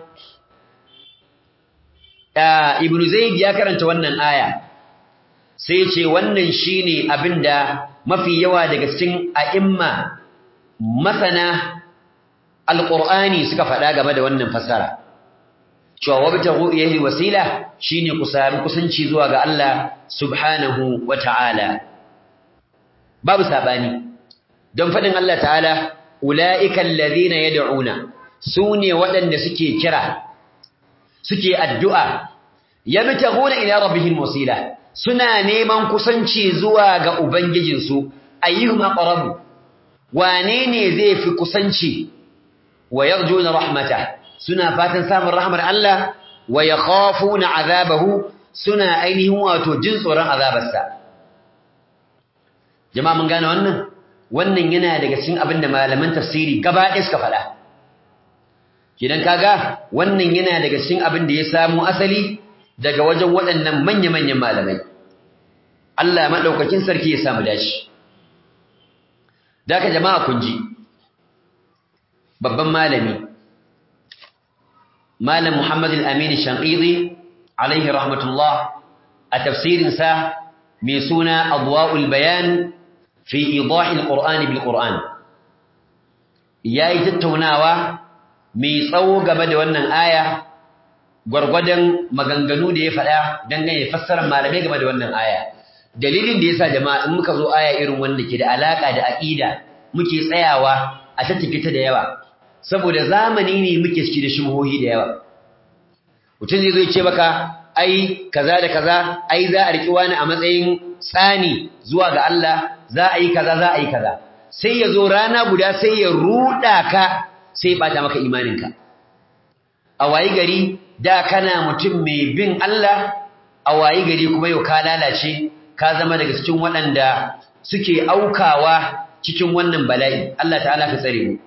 ibn zaid ya karanta wannan aya sai ce wannan shine abinda mafi yawa daga cikin a'imma masana alqur'ani suka faɗa game da wannan fasara cewa wabtaghu ilayhi wasila shine ku sami kusanci zuwa ga Allah subhanahu wata'ala babu sabani don fadin Allah ta'ala ulaika alladhina yad'una sune waɗanda suke kira suke addu'a yabtaghuna ila rabbihim wasila suna neman kusanci zuwa ga ubangijinsu ayyuhum aqrabu wane ne zai fi kusanci wa yarjuna rahmata suna fatan samun rahmar Allah wa yakhafuna azabahu suna ainihin wato jin tsoron azabarsa jama'a mun gane wannan wannan yana daga cikin abin da malaman tafsiri gaba ɗaya suka faɗa kidan kaga wannan yana daga cikin abin da ya samu asali daga wajen waɗannan manya-manyan malamai Allah madaukakin sarki ya samu dashi daka jama'a kun ji babban malami malam Muhammad al-Amin Shanqidi alaihi rahmatullah a tafsirin sa mai suna Adwa'ul Bayan fi idah al-Qur'an bil Qur'an yayi tattaunawa mai tsawo game da wannan aya gwargwadon maganganu da ya faɗa dangane fassarar malamai game da wannan aya dalilin da yasa jama'a in muka zo aya irin wanda ke da alaka da aqida muke tsayawa a tattafe ta da yawa saboda zamani ne muke ciki da shubhohi da yawa mutum zai zo ya ce maka ai kaza da kaza ai za a riki wani a matsayin tsani zuwa ga Allah za a yi kaza za a yi kaza sai ya zo rana guda sai ya ruda ka sai ya bata maka imaninka a wayi gari da kana mutum mai bin Allah a wayi gari kuma yau ka lalace ka zama daga cikin waɗanda suke aukawa cikin wannan bala'i Allah ta'ala ka tsare mu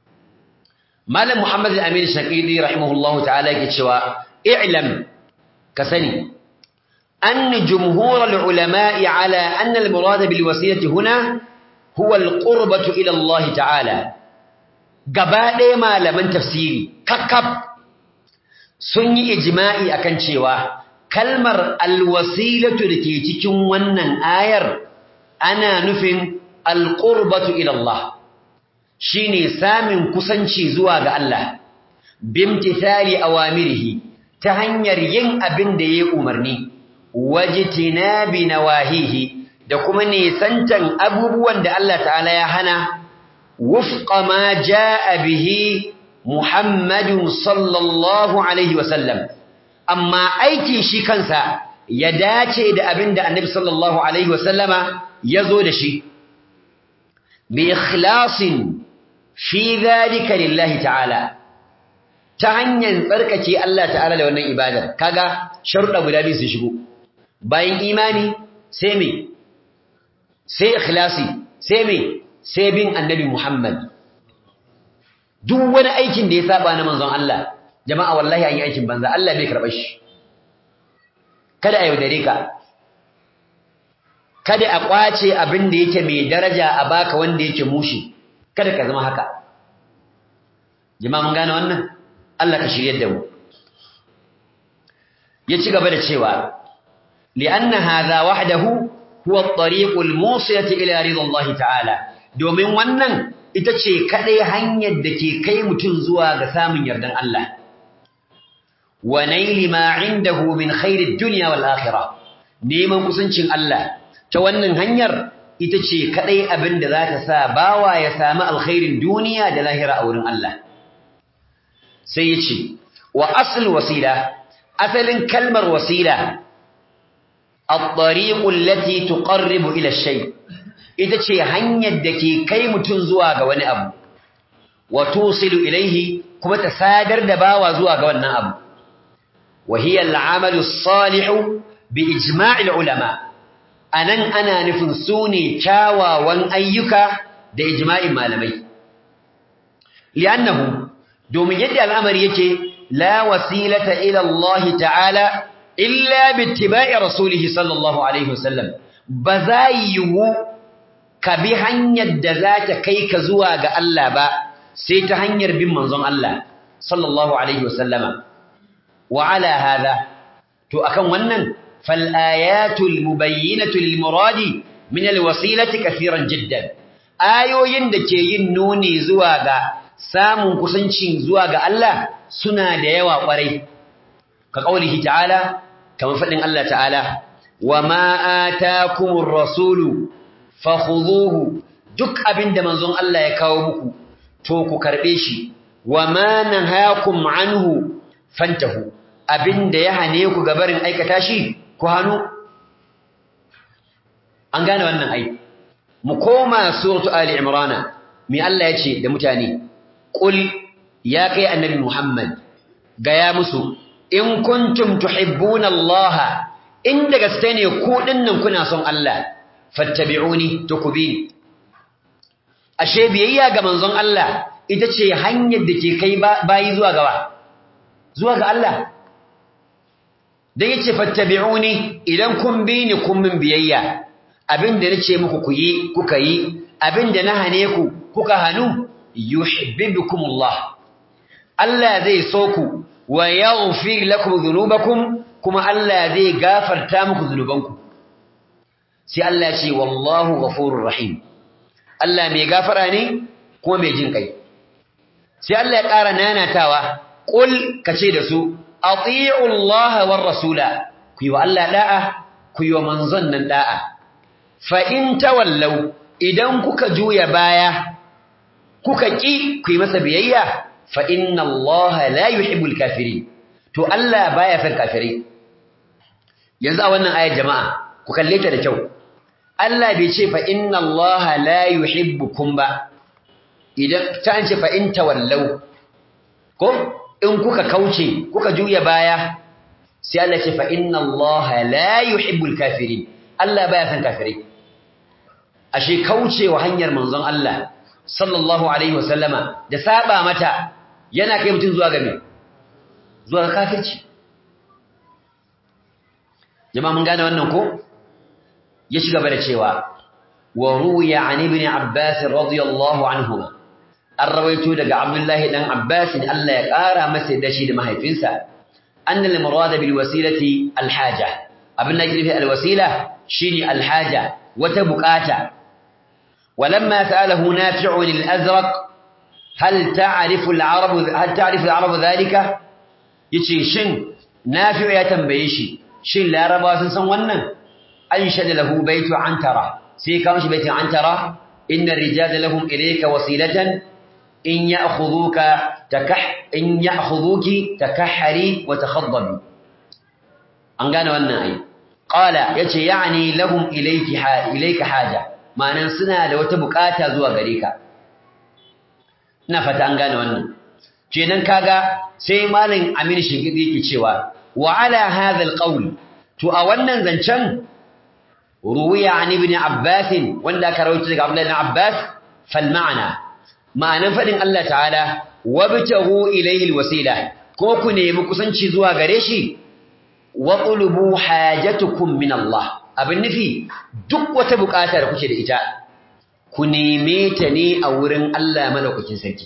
Malam Muhammad al-Amin Shaqidi rahimahullahu ta'ala yake cewa i'lam ka sani anna jumhur al-ulama'i ala anna al-murad bil wasiyati huna huwa al-qurbatu ila Allah ta'ala gaba ɗaya malaman tafsiri kakkab sun yi ijma'i akan cewa kalmar alwasilatu da ke cikin wannan ayar ana nufin alqurbatu ila Allah shine samun kusanci zuwa ga Allah bimtithali awamirihi ta hanyar yin abin da yayi umarni wajtinabi nawahihi da kuma nisantan abubuwan da Allah ta'ala ya hana wufqa ma jaa bihi Muhammadun sallallahu alaihi wasallam amma aikin shi kansa ya dace da abin da annabi sallallahu alaihi wasallama ya zo da shi bi ikhlasin fi dhalika lillahi ta'ala ta hanyar tsarkake Allah ta'ala da wannan ibadar kaga sharuɗa guda biyu sun shigo bayan imani sai me sai ikhlasi sai me sai bin annabi Muhammad duk wani aikin da ya saba na manzon Allah jama'a wallahi an yi aikin banza Allah bai karɓar shi kada a yaudare ka kada a kwace abin da yake mai daraja a baka wanda yake mushi kada ka zama haka jama'a mun gane wannan Allah ka shiryar da mu ya ci gaba da cewa li'anna hadha wahdahu huwa at-tariq al-musilati ila ridallahi ta'ala domin wannan ita ce kadai hanyar da ke kai mutum zuwa ga samun yardan Allah wa naili ma indahu min khairid dunya wal akhirah neman kusancin Allah ta wannan hanyar ita ce kadai abin da za ta sa bawa ya samu alkhairin duniya da lahira a wurin Allah sai ya ce wa asl wasila asalin kalmar wasila at-tariqu allati tuqarribu ila shay ita ce hanyar da ke kai mutum zuwa ga wani abu wa tusilu ilaihi kuma ta sadar da bawa zuwa ga wannan abu wa hiya al-amalu as-salihu bi ijma'il ulama anan ana nufin sune kyawawan ayyuka da ijma'in malamai li'annahu domin yadda al'amari yake la wasilata ila Allah ta'ala illa bi ittiba'i rasulihi sallallahu alaihi wasallam ba za yiwu ka bi hanyar da za ta kai ka zuwa ga Allah ba sai ta hanyar bin manzon Allah sallallahu alaihi wasallama wa ala hada to akan wannan fal ayatul mubayyinatu lil muradi min al wasilati kaseeran jiddan ayoyin da ke yin nuni zuwa ga samun kusanci zuwa ga Allah suna da yawa kwarai ka kaulihi ta'ala kamar fadin Allah ta'ala wa ma atakumur rasulu fakhuduhu duk abinda manzon Allah ya kawo muku to ku karbe shi wa ma nahakum anhu fantahu abinda ya hane ku gabarin aikata shi ku hanu an gane wannan ai mu koma suratu ali imrana me Allah yace da mutane qul ya kai annabi muhammad gaya musu in kuntum tuhibbuna Allah inda gaske ne ku dinnan kuna son Allah fattabi'uni tukubini ashe biyayya ga manzon Allah ita ce hanyar da ke kai bayi zuwa gaba zuwa ga Allah dan yace fattabi'uni idan kun bi ni kun min biyayya abinda nace muku ku yi kuka yi abinda na hane ku kuka hanu yuhibbukumullah Allah zai so ku wa yaghfir lakum dhunubakum kuma Allah zai gafarta muku zunubanku sai Allah ya ce wallahu ghafurur rahim Allah mai gafara ne kuma mai jin kai sai Allah ya ƙara nanatawa qul kace da su ati'u Allah war rasula ku yi wa Allah da'a ku yi wa manzon nan da'a fa in tawallau idan kuka juya baya kuka ki ku yi masa biyayya fa inna Allah la yuhibbul kafirin to Allah baya son kafirai yanzu a wannan ayar jama'a ku kalle ta da kyau Allah bai ce fa inna Allah la yuhibbukum ba idan ta ce fa in tawallau ko in kuka kauce kuka juya baya sai Allah ce fa inna Allah la yuhibbul kafirin Allah baya son kafirai ashe kaucewa hanyar manzon Allah sallallahu alaihi wasallama da saba mata yana kai mutum zuwa ga me zuwa ga kafirci jama'a mun gane wannan ko ya ci gaba da cewa wa ruwiya an ibn abbas radiyallahu anhuma an rawaito daga abdullahi dan abbas Allah ya kara masa da shi da mahaifinsa anna al murada bil wasilati al haja abin da yake al wasila shine al haja wata bukata ولما سأله نافع الأزرق هل تعرف العرب هل تعرف العرب ذلك yace shin nafi'u ya tambaye shi shin larabawa sun san wannan an shada lahu baitu antara sai ka mishi baitu antara inna rijala lahum ilayka wasilatan in ya'khudhuka takah in ya'khudhuki takahhari wa takhaddabi an gane wannan ai qala yace yani lahum ilayki ilayka haja ma'anan suna da wata bukata zuwa gare ka ina fata an gane wannan kenan kaga sai malam Amin Shigidi yake cewa wa ala hadha alqawl to a wannan zancen ruwiya an ibn Abbas wanda ka rawaito daga Abdullah ibn Abbas fal ma'ana ma'anan fadin Allah ta'ala wabtahu ilayhi alwasila ko ku nemi kusanci zuwa gare shi wa qulubu hajatukum min Allah abin nufi duk wata bukata da kuke da ita ku neme ta ne a wurin Allah madaukakin sarki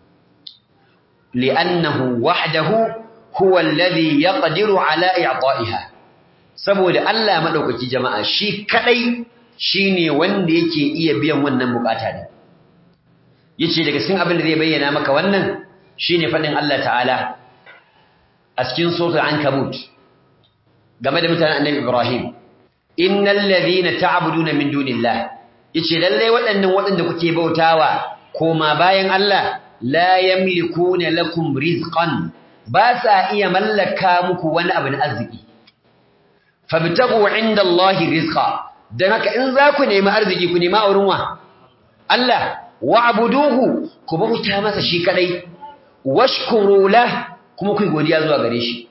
li'annahu wahdahu huwa alladhi yaqdiru ala i'ta'iha saboda Allah madaukaki jama'a shi kadai shine wanda yake iya biyan wannan bukata din yace daga cikin abin da zai bayyana maka wannan shine fadin Allah ta'ala a cikin suratul ankabut game da mutanen annabi Ibrahim innal ladhina ta'buduna min dunillah yace lalle waɗannan waɗanda kuke bautawa koma bayan Allah la yamlikuna lakum rizqan ba sa iya mallaka muku wani abu na arziki fabtagu inda Allahi rizqa dan haka in za ku nemi arziki ku nemi auren wa Allah wa'buduhu ku bauta masa shi kadai washkuru lah kuma ku godiya zuwa gare shi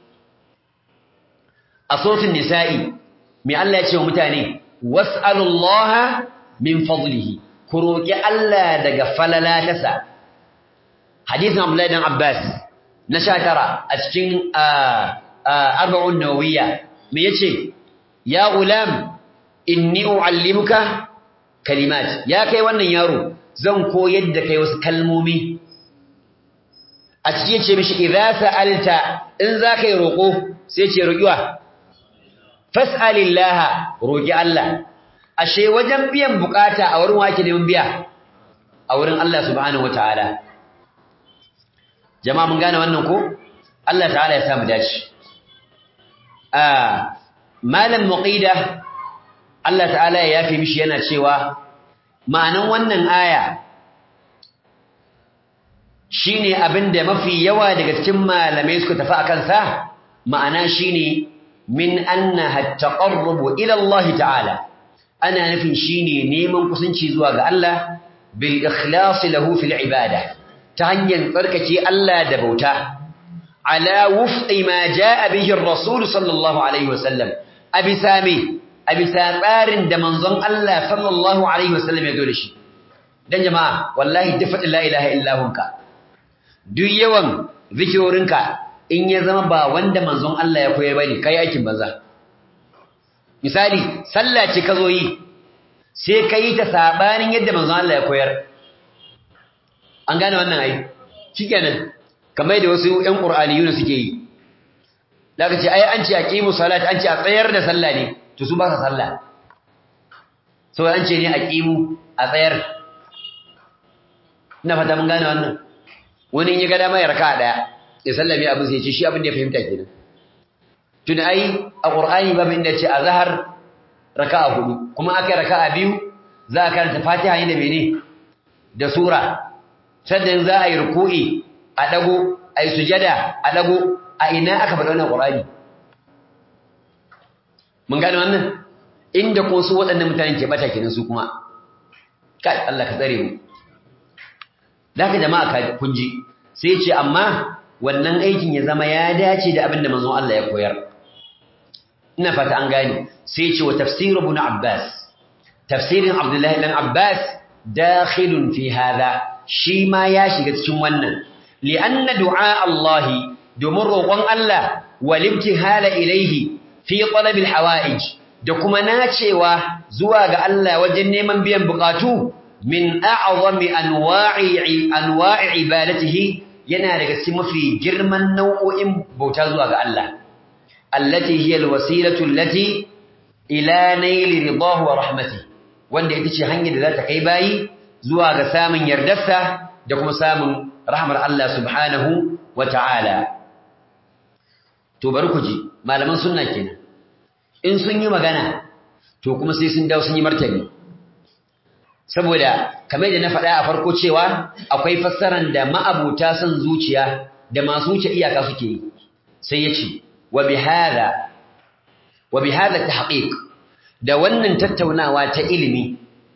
a suratul nisa'i mai Allah ya ce wa mutane was'alullaha min fadlihi ku roki Allah daga falala tasa hadisin Abdullahi dan Abbas na 19 a cikin arba'un nawawiyya me yace ya ulam inni uallimuka kalimat ya kai wannan yaro zan koyar da kai wasu kalmomi a cikin yace mishi idza sa'alta in zaka yi roko sai ce rokiwa fas'alillaha roki Allah ashe wajen biyan bukata a wurin wake neman biya a wurin Allah subhanahu wataala jama'a mun gane wannan ko Allah ta'ala ya samu dace ah malam muqida Allah ta'ala ya yafi mishi yana cewa ma'anan wannan aya shine abinda mafi yawa daga cikin malamai suka tafi akan sa ma'ana shine min annaha at-taqarrub ila Allah ta'ala ana nufin shine neman kusanci zuwa ga Allah bil ikhlas lahu fil ibada ta hanyar tsarkake Allah da bauta ala wufqi ma jaa bihi ar-rasul sallallahu alaihi wasallam abisa me abisa tsarin da manzon Allah sallallahu alaihi wasallam ya zo da shi dan jama'a wallahi dafat la ilaha illa hunka duk yawan zikirorinka in ya zama ba wanda manzon Allah ya koyar bane kai aikin banza misali sallah ce ka zo yi sai ka yi ta sabanin yadda manzon Allah ya koyar an gane wannan ai shikenan kamar da wasu ƴan qur'aniyuna suke yi daga ce ai an ce aqimu salat an ce a tsayar da sallah ne to su ba sa sallah so an ce ne aqimu a tsayar ina fata mun gane wannan wani in ya ga dama ya raka daya ya sallame abin sai ya ce shi abin da ya fahimta kenan tun ai a qur'ani babu inda ce azhar raka'a hudu kuma akai raka'a biyu za a karanta fatiha ne da mene da sura sannan za a yi ruku'i a dago a yi sujada a dago a ina aka faɗa wannan qur'ani mun gane wannan inda ko su waɗannan mutanen ke bata kenan su kuma kai Allah ka tsare mu daga jama'a ka kunji sai ce amma wannan aikin ya zama ya dace da abin da manzon Allah ya koyar ina fata an gane sai ce wa tafsir ibn Abbas tafsirin Abdullah ibn Abbas dakhilun fi hada shi ma ya shiga cikin wannan li'anna du'a Allah domin roƙon Allah wal ibtihala ilayhi fi talab al hawaij da kuma nacewa zuwa ga Allah wajen neman biyan bukatu min a'zami anwa'i anwa'i ibadatihi yana daga cikin mafi girman nau'o'in bauta zuwa ga Allah allati hiya alwasilatu allati ila naili ridahu wa rahmatihi wanda ita ce hanyar da za ta kai bayi zuwa ga samun yardarsa da kuma samun rahmar Allah subhanahu wa ta'ala to bari ku ji malaman sunna kenan in sun yi magana to kuma sai sun dawo sun yi martani saboda kamar da na faɗa a farko cewa akwai fassaran da ma'abuta son zuciya da masu wuce iyaka suke yi sai ya ce wa bihadha wa bihadha tahqiq da wannan tattaunawa ta ilimi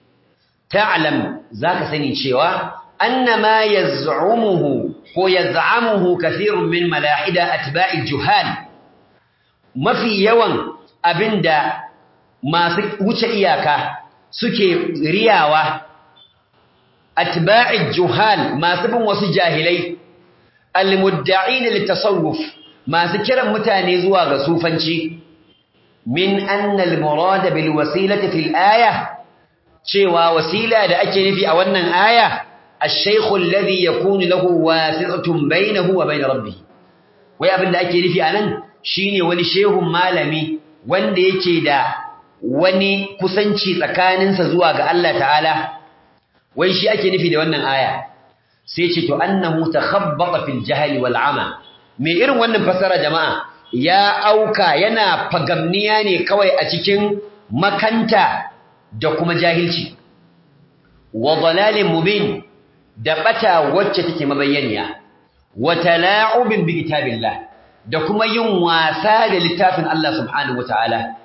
ta'lam zaka sani cewa annama yaz'umuhu ko yaz'amuhu kathirun min malahida atba'i juhal mafi yawan abinda masu wuce iyaka suke riyawa atba'i juhal masu bin wasu jahilai almudda'in litasawuf masu kiran mutane zuwa ga sufanci min anna almurad bil wasilati fil aya cewa wasila da ake nufi a wannan aya ash-shaykh alladhi yakunu lahu wasi'atun bainahu wa bain rabbih wai abin da ake nufi anan shine wani shehun malami wanda yake da wani kusanci tsakaninsa zuwa ga Allah ta'ala wai shi ake nufi da wannan aya sai ce to annahu takhabbata fil jahli wal ama me irin wannan fasara jama'a ya auka yana fagamniya ne kawai a cikin makanta da kuma jahilci wa dalalin mubin da bata wacce take mabayyaniya wa tala'ubin bi kitabillah da kuma yin wasa da littafin Allah subhanahu wataala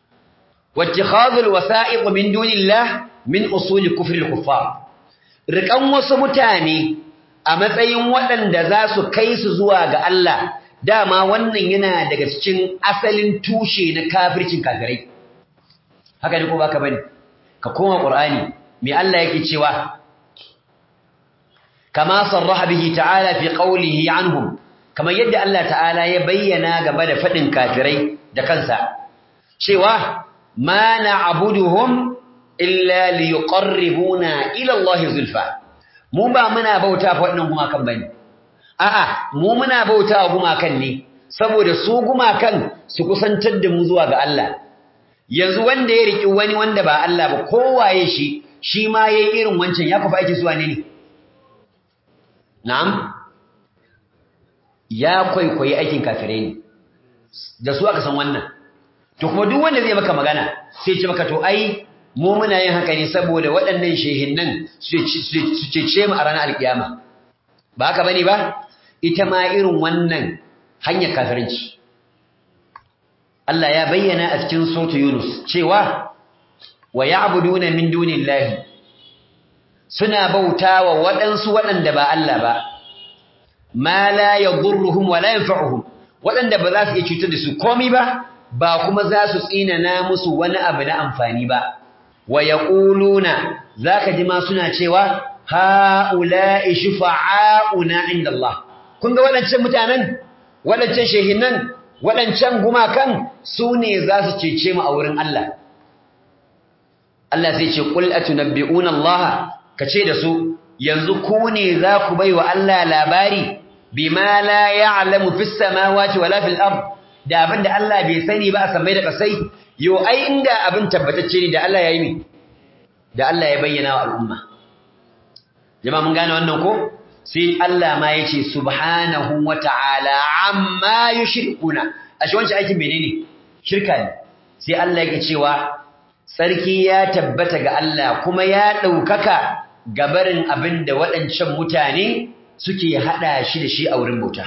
واتخاذ الوثائق من دون الله من أصول كفر الكفار rikan wasu mutane a matsayin waɗanda za su kai su zuwa ga Allah dama wannan yana daga cikin asalin tushe na kafircin kafirai haka ne ko baka bane ka koma qur'ani me Allah yake cewa kama sarraha bihi ta'ala fi qawlihi anhum kama yadda Allah ta'ala ya bayyana gaba da fadin kafirai da kansa cewa ما نعبدهم إلا ليقربونا إلى الله زلفى mu ba muna bauta fa waɗannan gumakan bane a'a mu muna bauta wa gumakan ne saboda su gumakan su kusantar da mu zuwa ga Allah yanzu wanda ya riki wani wanda ba Allah ba kowaye shi shi ma yayi irin wancan ya kufa ake zuwa ne ne na'am ya kwaikwayi aikin kafirai ne da su aka san wannan to kuma duk wanda zai maka magana sai ce maka to ai mu muna yin haka ne saboda waɗannan shehinnan su cece mu a ranar alkiyama ba haka bane ba ita ma irin wannan hanyar kafirinci Allah ya bayyana a cikin sautu Yunus cewa wa ya'buduna min dunillahi suna bautawa waɗansu waɗanda ba Allah ba ma la yadurruhum wa la yanfa'uhum waɗanda ba za su iya cutar da su komai ba ba kuma za su tsinana musu wani abu na amfani ba wa yaquluna zaka ji ma suna cewa haula'i shufa'auna inda Allah kun ga waɗancan mutanen waɗancan shehinan waɗancan gumakan su ne za su cece mu a wurin Allah Allah sai ce qul atunabbi'una Allah kace da su yanzu ku ne za ku bai wa Allah labari bima la ya'lamu fis samawati wala fil ard da abinda Allah bai sani ba a samai da kasai yo ai inda abin tabbatacce ne da Allah yayi mi da Allah ya bayyana wa al'umma jama'a mun gane wannan ko sai Allah ma yace subhanahu wata'ala amma yushrikuna ashe wancan aikin menene shirka ne sai Allah yake cewa sarki ya tabbata ga Allah kuma ya daukaka gabarin abin da waɗancan mutane suke hada shi da shi a wurin bauta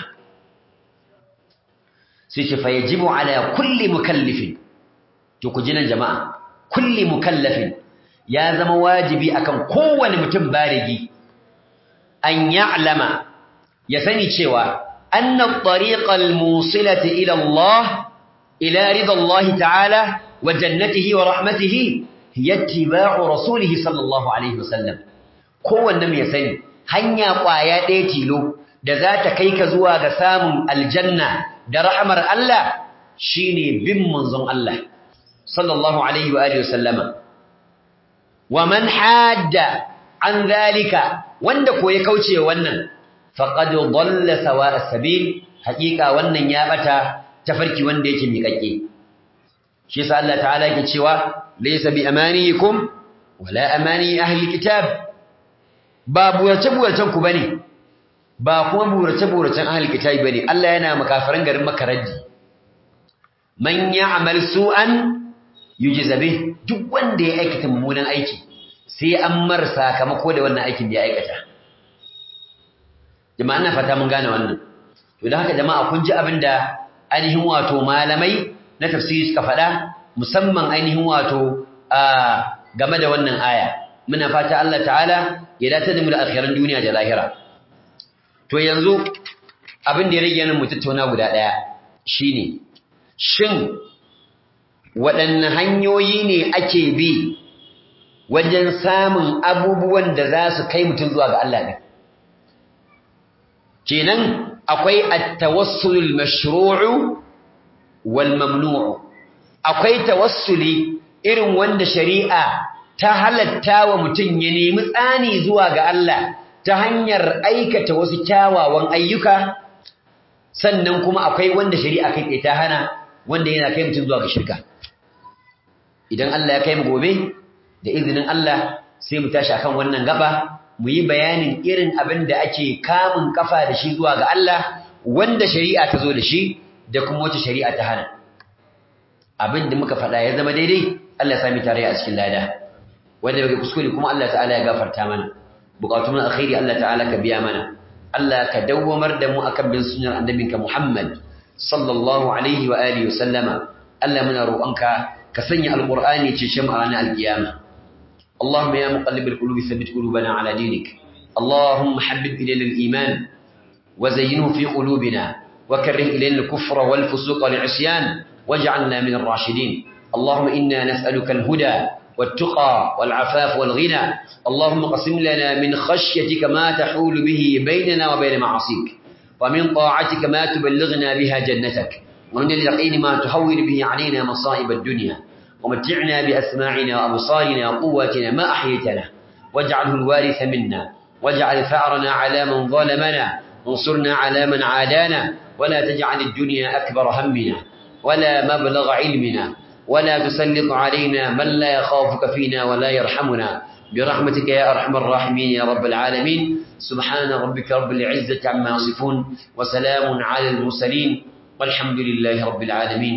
sai ce fa yajibu ala kulli mukallifin to ku jinan jama'a kulli mukallafin ya zama wajibi akan kowane mutum barigi an ya'lama ya sani cewa anna at-tariqa al-musilata ila Allah ila rida Allah ta'ala wa jannatihi wa rahmatihi hiya ittiba'u rasulih sallallahu alaihi wasallam kowanne mai sani hanya kwaya ɗaya tilo da za ta kai ka zuwa ga samun aljanna da rahmar Allah shine bin manzon Allah sallallahu alaihi wa alihi wasallama wa man hadda an zalika wanda ko ya kauce wannan faqad dalla sawa'a sabil haqiqa wannan ya bata tafarki wanda yake miƙaƙe shi yasa Allah ta'ala yake cewa laysa bi amaniyikum wala amani ahli kitab ba burace buracen ku bane ba kuma burace buracen ahli kitab bane Allah yana makafaran garin makaraddi man ya'mal su'an yujza bih duk wanda ya aikata mummunan aiki sai an mar sakamako da wannan aikin da ya aikata jama'a ina fata mun gane wannan to dan haka jama'a kun ji abinda ainihin wato malamai na tafsiri suka faɗa musamman ainihin wato a game da wannan aya muna fata Allah ta'ala ya dace da mu da alkhairan duniya da lahira to yanzu abin da ya rage nan mu tattauna guda ɗaya shine shin waɗanne hanyoyi ne ake bi wajen samun abubuwan da za su kai mutum zuwa ga Allah ne kenan akwai at-tawassulul mashru'u wal mamnu'u akwai tawassuli irin wanda shari'a ta halatta wa mutum ya nemi tsani zuwa ga Allah ta hanyar aikata wasu kyawawan ayyuka sannan kuma akwai wanda shari'a kai ta hana wanda yana kai mutum zuwa ga shirka idan Allah ya kai mu gobe da izinin Allah sai mu tashi akan wannan gaba mu yi bayanin irin abin da ake kamun kafa da shi zuwa ga Allah wanda shari'a ta zo da shi da kuma wata shari'a ta hana abin da muka faɗa ya zama daidai Allah ya sami tare a cikin lada wanda bai kuskure kuma Allah ta'ala ya gafarta mana bukatun alkhairi Allah ta'ala ka biya mana Allah ka dawwamar da mu akan bin sunnar annabinka Muhammad sallallahu alaihi wa alihi wa sallama Allah muna roƙonka ka sanya alqur'ani ce mu a ranar alkiyama اللهم يا مقلب القلوب ثبت قلوبنا على دينك اللهم حبب إلينا الإيمان وزينه في قلوبنا وكره إلينا الكفر والفسوق والعصيان واجعلنا من الراشدين اللهم إنا نسألك الهدى والتقى والعفاف والغنى اللهم قسم لنا من خشيتك ما تحول به بيننا وبين معاصيك ومن طاعتك ما تبلغنا بها جنتك ومن اليقين ما تهون به علينا مصائب الدنيا ومتعنا بأسماعنا وأبصارنا وقواتنا ما أحيتنا واجعله الوارث منا واجعل ثأرنا على من ظلمنا وانصرنا على من عادانا ولا تجعل الدنيا أكبر همنا ولا مبلغ علمنا ولا تسلط علينا من لا يخافك فينا ولا يرحمنا برحمتك يا أرحم الراحمين يا رب العالمين سبحان ربك رب العزة عما يصفون وسلام على المرسلين والحمد لله رب العالمين